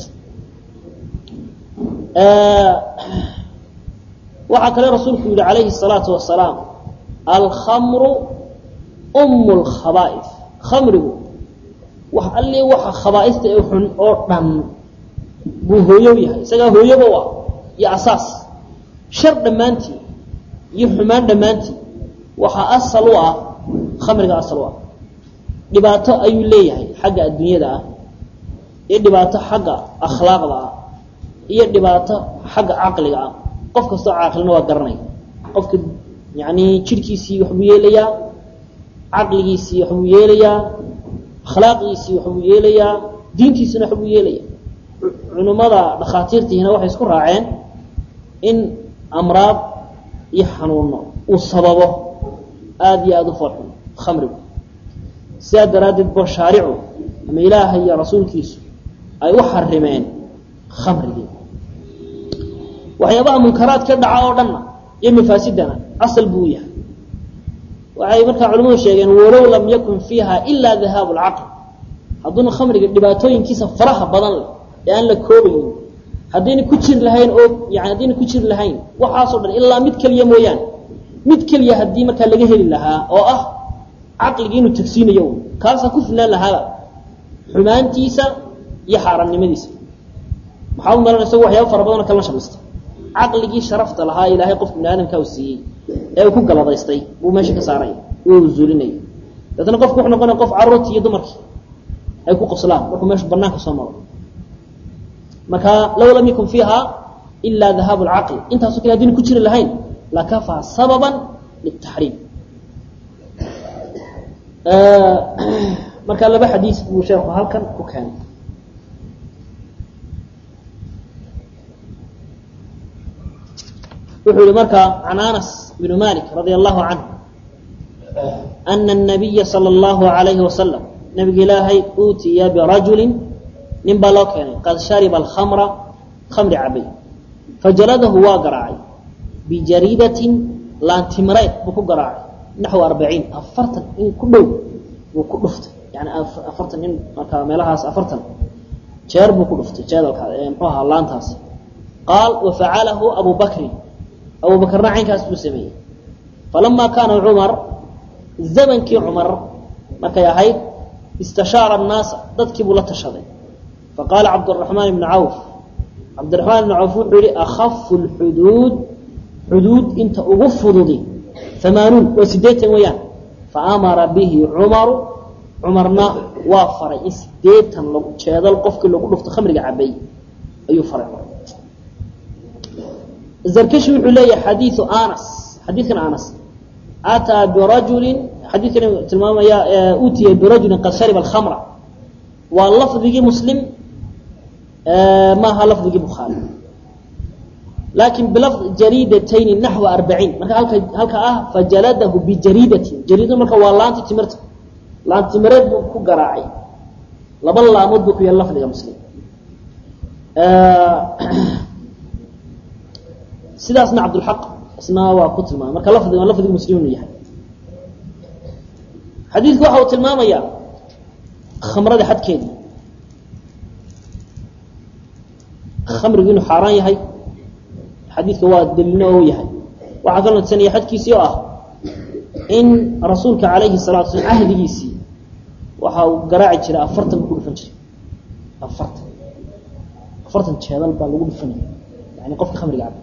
waxaa kale rasuulku yihi calayhi الsalaatu wasalaam alkhamru um اlkhaba'if khamrigu wax alli waxa khabaaista ee xun oo dhan buu hooyow yahay isagaa hooyoba u ah iyo asaas shar dhammaantii iyo xumaan dhammaantii waxaa asal u ah khamriga asal u ah dhibaato ayuu leeyahay xagga adduunyada ah iyo dhibaato xagga akhlaaqda ah iyo dhibaato xagga caqliga ah qof kastoo caaqilina waa garanaya qofka yani jidhkiisii waxbuu yeelayaa caqligiisii waxbuu yeelayaa akhlaaqdiisii waxbuu yeelayaa diintiisina waxbuu yeelaya culimmada dhakhaatiirtiihina waxay isku raaceen in amraad iyo xanuuno uu sababo aada iyo aada u foolxun khamrigu sidaa daraaddeed bo shaaricu ama ilaahay iyo rasuulkiisu ay u xarimeen khamrigii waxyaabaha munkaraad ka dhaca oo dhanna iyo mafaasidana asal buu u yahay waxay markaa culimadu sheegeen walow lam yakun fiiha ilaa dahaabu lcaql hadduuna khamriga dhibaatooyinkiisa faraha badan leh ee aan la koobaynin haddayna ku jiri lahayn oo yani haddayna ku jiri lahayn waxaasoo dhan ilaa mid keliya mooyaane mid keliya haddii markaa laga heli lahaa oo ah caqligii inuu tagsiinayo un kaasaa ku filnaan lahaaba xumaantiisa iyo xaaraamnimadiisa maxaa u malan isagu waxyaaba fara badanoo kalena shamaysta caqligii sharafta lahaa ilaahay qofka bini aadamka u siiyey ee uu ku galadaystay buu meesha ka saaraya uu zuulinaya daetna qofku wuxuu noqonaya qof carruurtii iyo dumarkii ay ku qoslaan markuu meeshu banaanka soo maro marka low lam yakun fiiha ilaa dahaabu lcaql intaaso kale haddiina ku jiri lahayn lakafaa sababan litaxriim marka laba xadiis buu sheeku halkan ku keenay wuxuu yihi marka can anas bn malik radia allahu canhu ana الnabiya salى اllahu alayhi wasalam nabiga ilaahay uutiya birajulin nin baa loo keenay qad shariba alkhamra khamri cabay fajaladahu waa garaacay bijariidatin laantimreed buu ku garaacay naxو arbaciin afartan in ku dhow buu ku dhuftay yani afartan in markaa meelahaas afartan jeer buu ku dhuftay jeedalka mxuu ahaa laantaasi qaal wafacalahu abu bakrin abu bakrna caynkaas buu sameeyey falamaa kaana cumar zamankii cumar markay ahayd istashaara الnaasa dadkii buu la tashaday faqaala cabdالرaحmaan ibn cawf cabdiraحmaan ibn cawf wuxuu yihi akafu اlxuduud xuduud inta ugu fududi amaanuun waa sideetan weeyaan faamara bihi cumaru cumarna waa faray in sideetan jeedal qofkii lagu dhufto khamriga cabay ayuu faray zarkashi wuxuu leeyahay xadiiu anas xadiidkan anas ataa birajulin xadiidkan tilmaamaya utiya birajulin qad shariba alkhamra waa lafdigii muslim maaha lafdigii bukhaari laakin bilafd jariidatayni naxwa arbaciin marka halka halka ah fajaladahu bijariidatin jariidadu marka waa laanti timirta laan timireed buu ku garaacay laba laamood buu ku yahay lafdiga muslim sidaasna cabdulxaq isna waa ku tilmaamay marka lafdiga lafdiga muslim inuu yahay xadiidku waxa uu tilmaamayaa khamrada xadkeedii khamrigu inuu xaaraan yahay xadiidka waa daliilna oo yahay waxaa kaloo tusanaya xadkiisii oo ah in rasuulka calayhi salatu slam cahdigiisii waxa uu garaaci jiray afartan buu ku dhufan jiray afartan afartan jeedal baa lagu dhufanaya yani qofka khamriga caba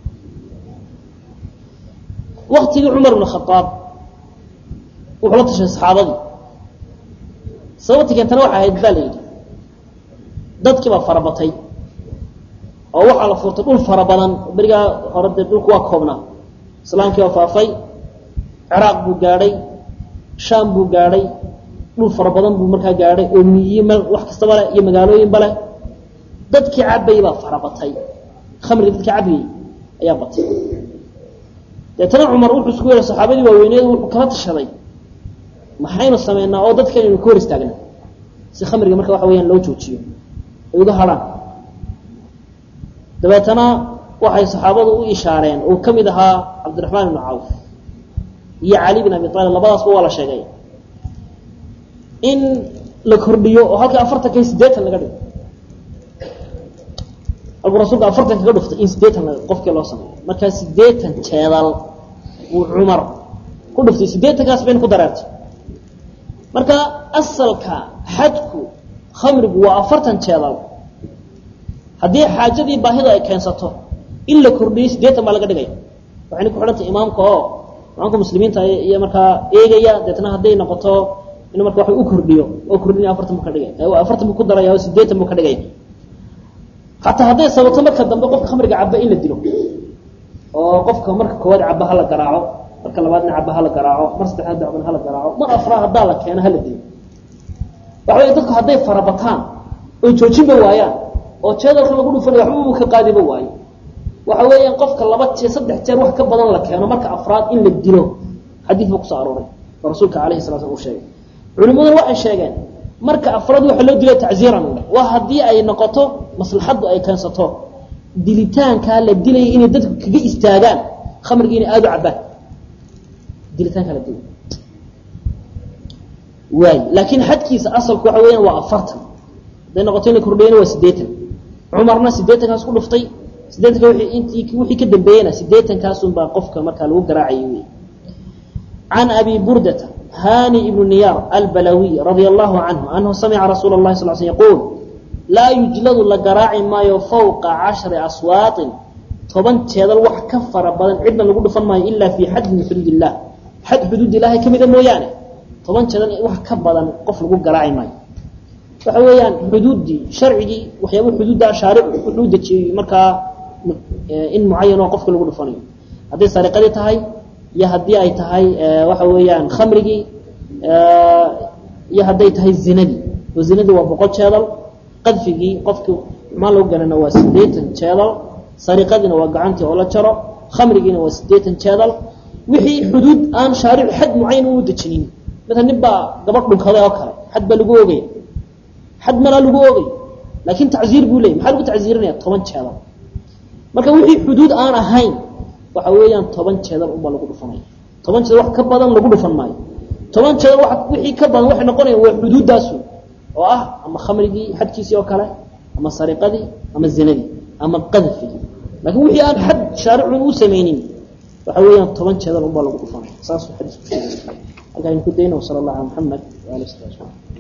waktigii cumar bn khaaab wuxuu la tashay saxaabadii sababta keentana waxay ahayd baa la yidhi dadkii baa farabatay oo waxaa la furtay dhul fara badan berigaa hore dee dhulku waa koobnaa islaamkii waa faafay ciraaq buu gaadhay shaam buu gaadhay dhul fara badan buu markaa gaadhay oo miyiye meel wax kastaba leh iyo magaalooyinba leh dadkii cabayy baa farabatay khamriga dadkii cabayey ayaa batay deetana cumar wuxuu isku yeehay saxaabadii waaweyneed wuxuu kala tashaday maxaynu sameynaa oo dadkan aynu ka hor istaagna si khamriga marka waxa weyaan loo joojiyo ay uga hadhaan dabeetana waxay saxaabadu u ishaareen uu ka mid ahaa cabdiraxmaan ibnu cawf iyo cali bin abi aalib labadaasba waa la sheegay in la kordhiyo oo halkii afartanka iyo sideetan laga dhigo halkuu rasuulka afartan kaga dhuftay in sideetan qofkii loo sameeyo markaa sideetan jeedal uu cumar ku dhuftay sideetankaas bayna ku dareertay marka asalka xadku khamrigu waa afartan jeedal haddii xaajadii baahidu ay keensato in la kordhiyo sideetan baa laga dhigaya waxayna ku xidhantay imaamka oo imaamka muslimiinta iyo markaa eegaya deetna hadday noqoto inuu marka wax u kordhiyo oo kordhinaya afartan buu ka dhigay afartan buu ku daraya oo sideetan buu ka dhigaya xataa hadday sababto marka dambe qofka khamriga caba in la dilo oo qofka marka koowaad caba hala garaaco marka labaadna caba hala garaaco mar saddexaad dacban hala garaaco mar afraa haddaa la keeno hala dilo waxa wey dadku hadday farabataan oy joojinba waayaan oo jeedalka lagu dhufanay waxba uu ka qaadiba waayo waxa weeyaan qofka laba jeer saddex jeer wax ka badan la keeno marka afraad in la dilo xadiid buu kusoo arooray oo rasuulka calayhi salaa slam uu sheegay culimaduna waxay sheegeen marka afraad waxa loo dilo tacziiran waa haddii ay noqoto maslaxaddu ay keensato dilitaankaa la dilaya inay dadku kaga istaagaan khamrigii inay aada u cabaan dilitaankaa la dilay waay laakiin xadkiisa asalku waxa weeyaan waa afartan hadday noqoto in la kordhiyana waa siddeetan cumarna siddeetankaas ku dhuftay siddeetanka wii intii wixii ka dambeeyena siddeetankaasunbaa qofka markaa lagu garaacayay wey can abi burdata hani ibnu niyaar albalawiy radia allahu canhu anhu samica rasuula اlahi sal sl yaquul laa yujladu la garaaci maayo fawqa cashri aswaaطin toban jeedal wax ka fara badan cidna lagu dhufan maayo ilaa fii xaddi min xuduud illah xad xuduud ilaahay ka mida mooyaane toban jeedal wax ka badan qof lagu garaaci maayo waxa weeyaan xuduuddii sharcigii waxyaaba xuduudda shaaric wuxuu dejiyey markaa in mucayan oo qofka lagu dhufanayo hadday sariqadii tahay iyo haddii ay tahay waxa weeyaan khamrigii iyo hadday tahay zinadii oo zinadii waa boqol jeedal qadfigii qofkii xumaan lagu ganana waa siddeetan jeedal sariqadiina waa gacantii oo la jaro khamrigiina waa siddeetan jeedal wixii xuduud aan shaaric xad mucayan uu dejinin mata nin baa gabadh dhunkaday oo kale xad baa lagu ogaya xad malaa lagu ogay laakiin tacziir buu leeyay maxaa lagu tacziirinaya toban jeedal marka wixii xuduud aan ahayn waxa weeyaan toban jeedal unbaa lagu dhufanaya toban jeedal wax ka badan lagu dhufan maayo toban jeedal wa wixii ka badan waxay noqonayaan waa xuduuddaasu oo ah ama khamrigii xadkiisii oo kale ama sariqadii ama zinadii ama qadfigii laakiin wixii aan xad shaaricun u samaynin waxa weeyaan toban jeedal unbaa lagu dhufanaya saasuu xadiisku sheegay halkaa aynu ku dayna wasala allah ala maxamed waali sala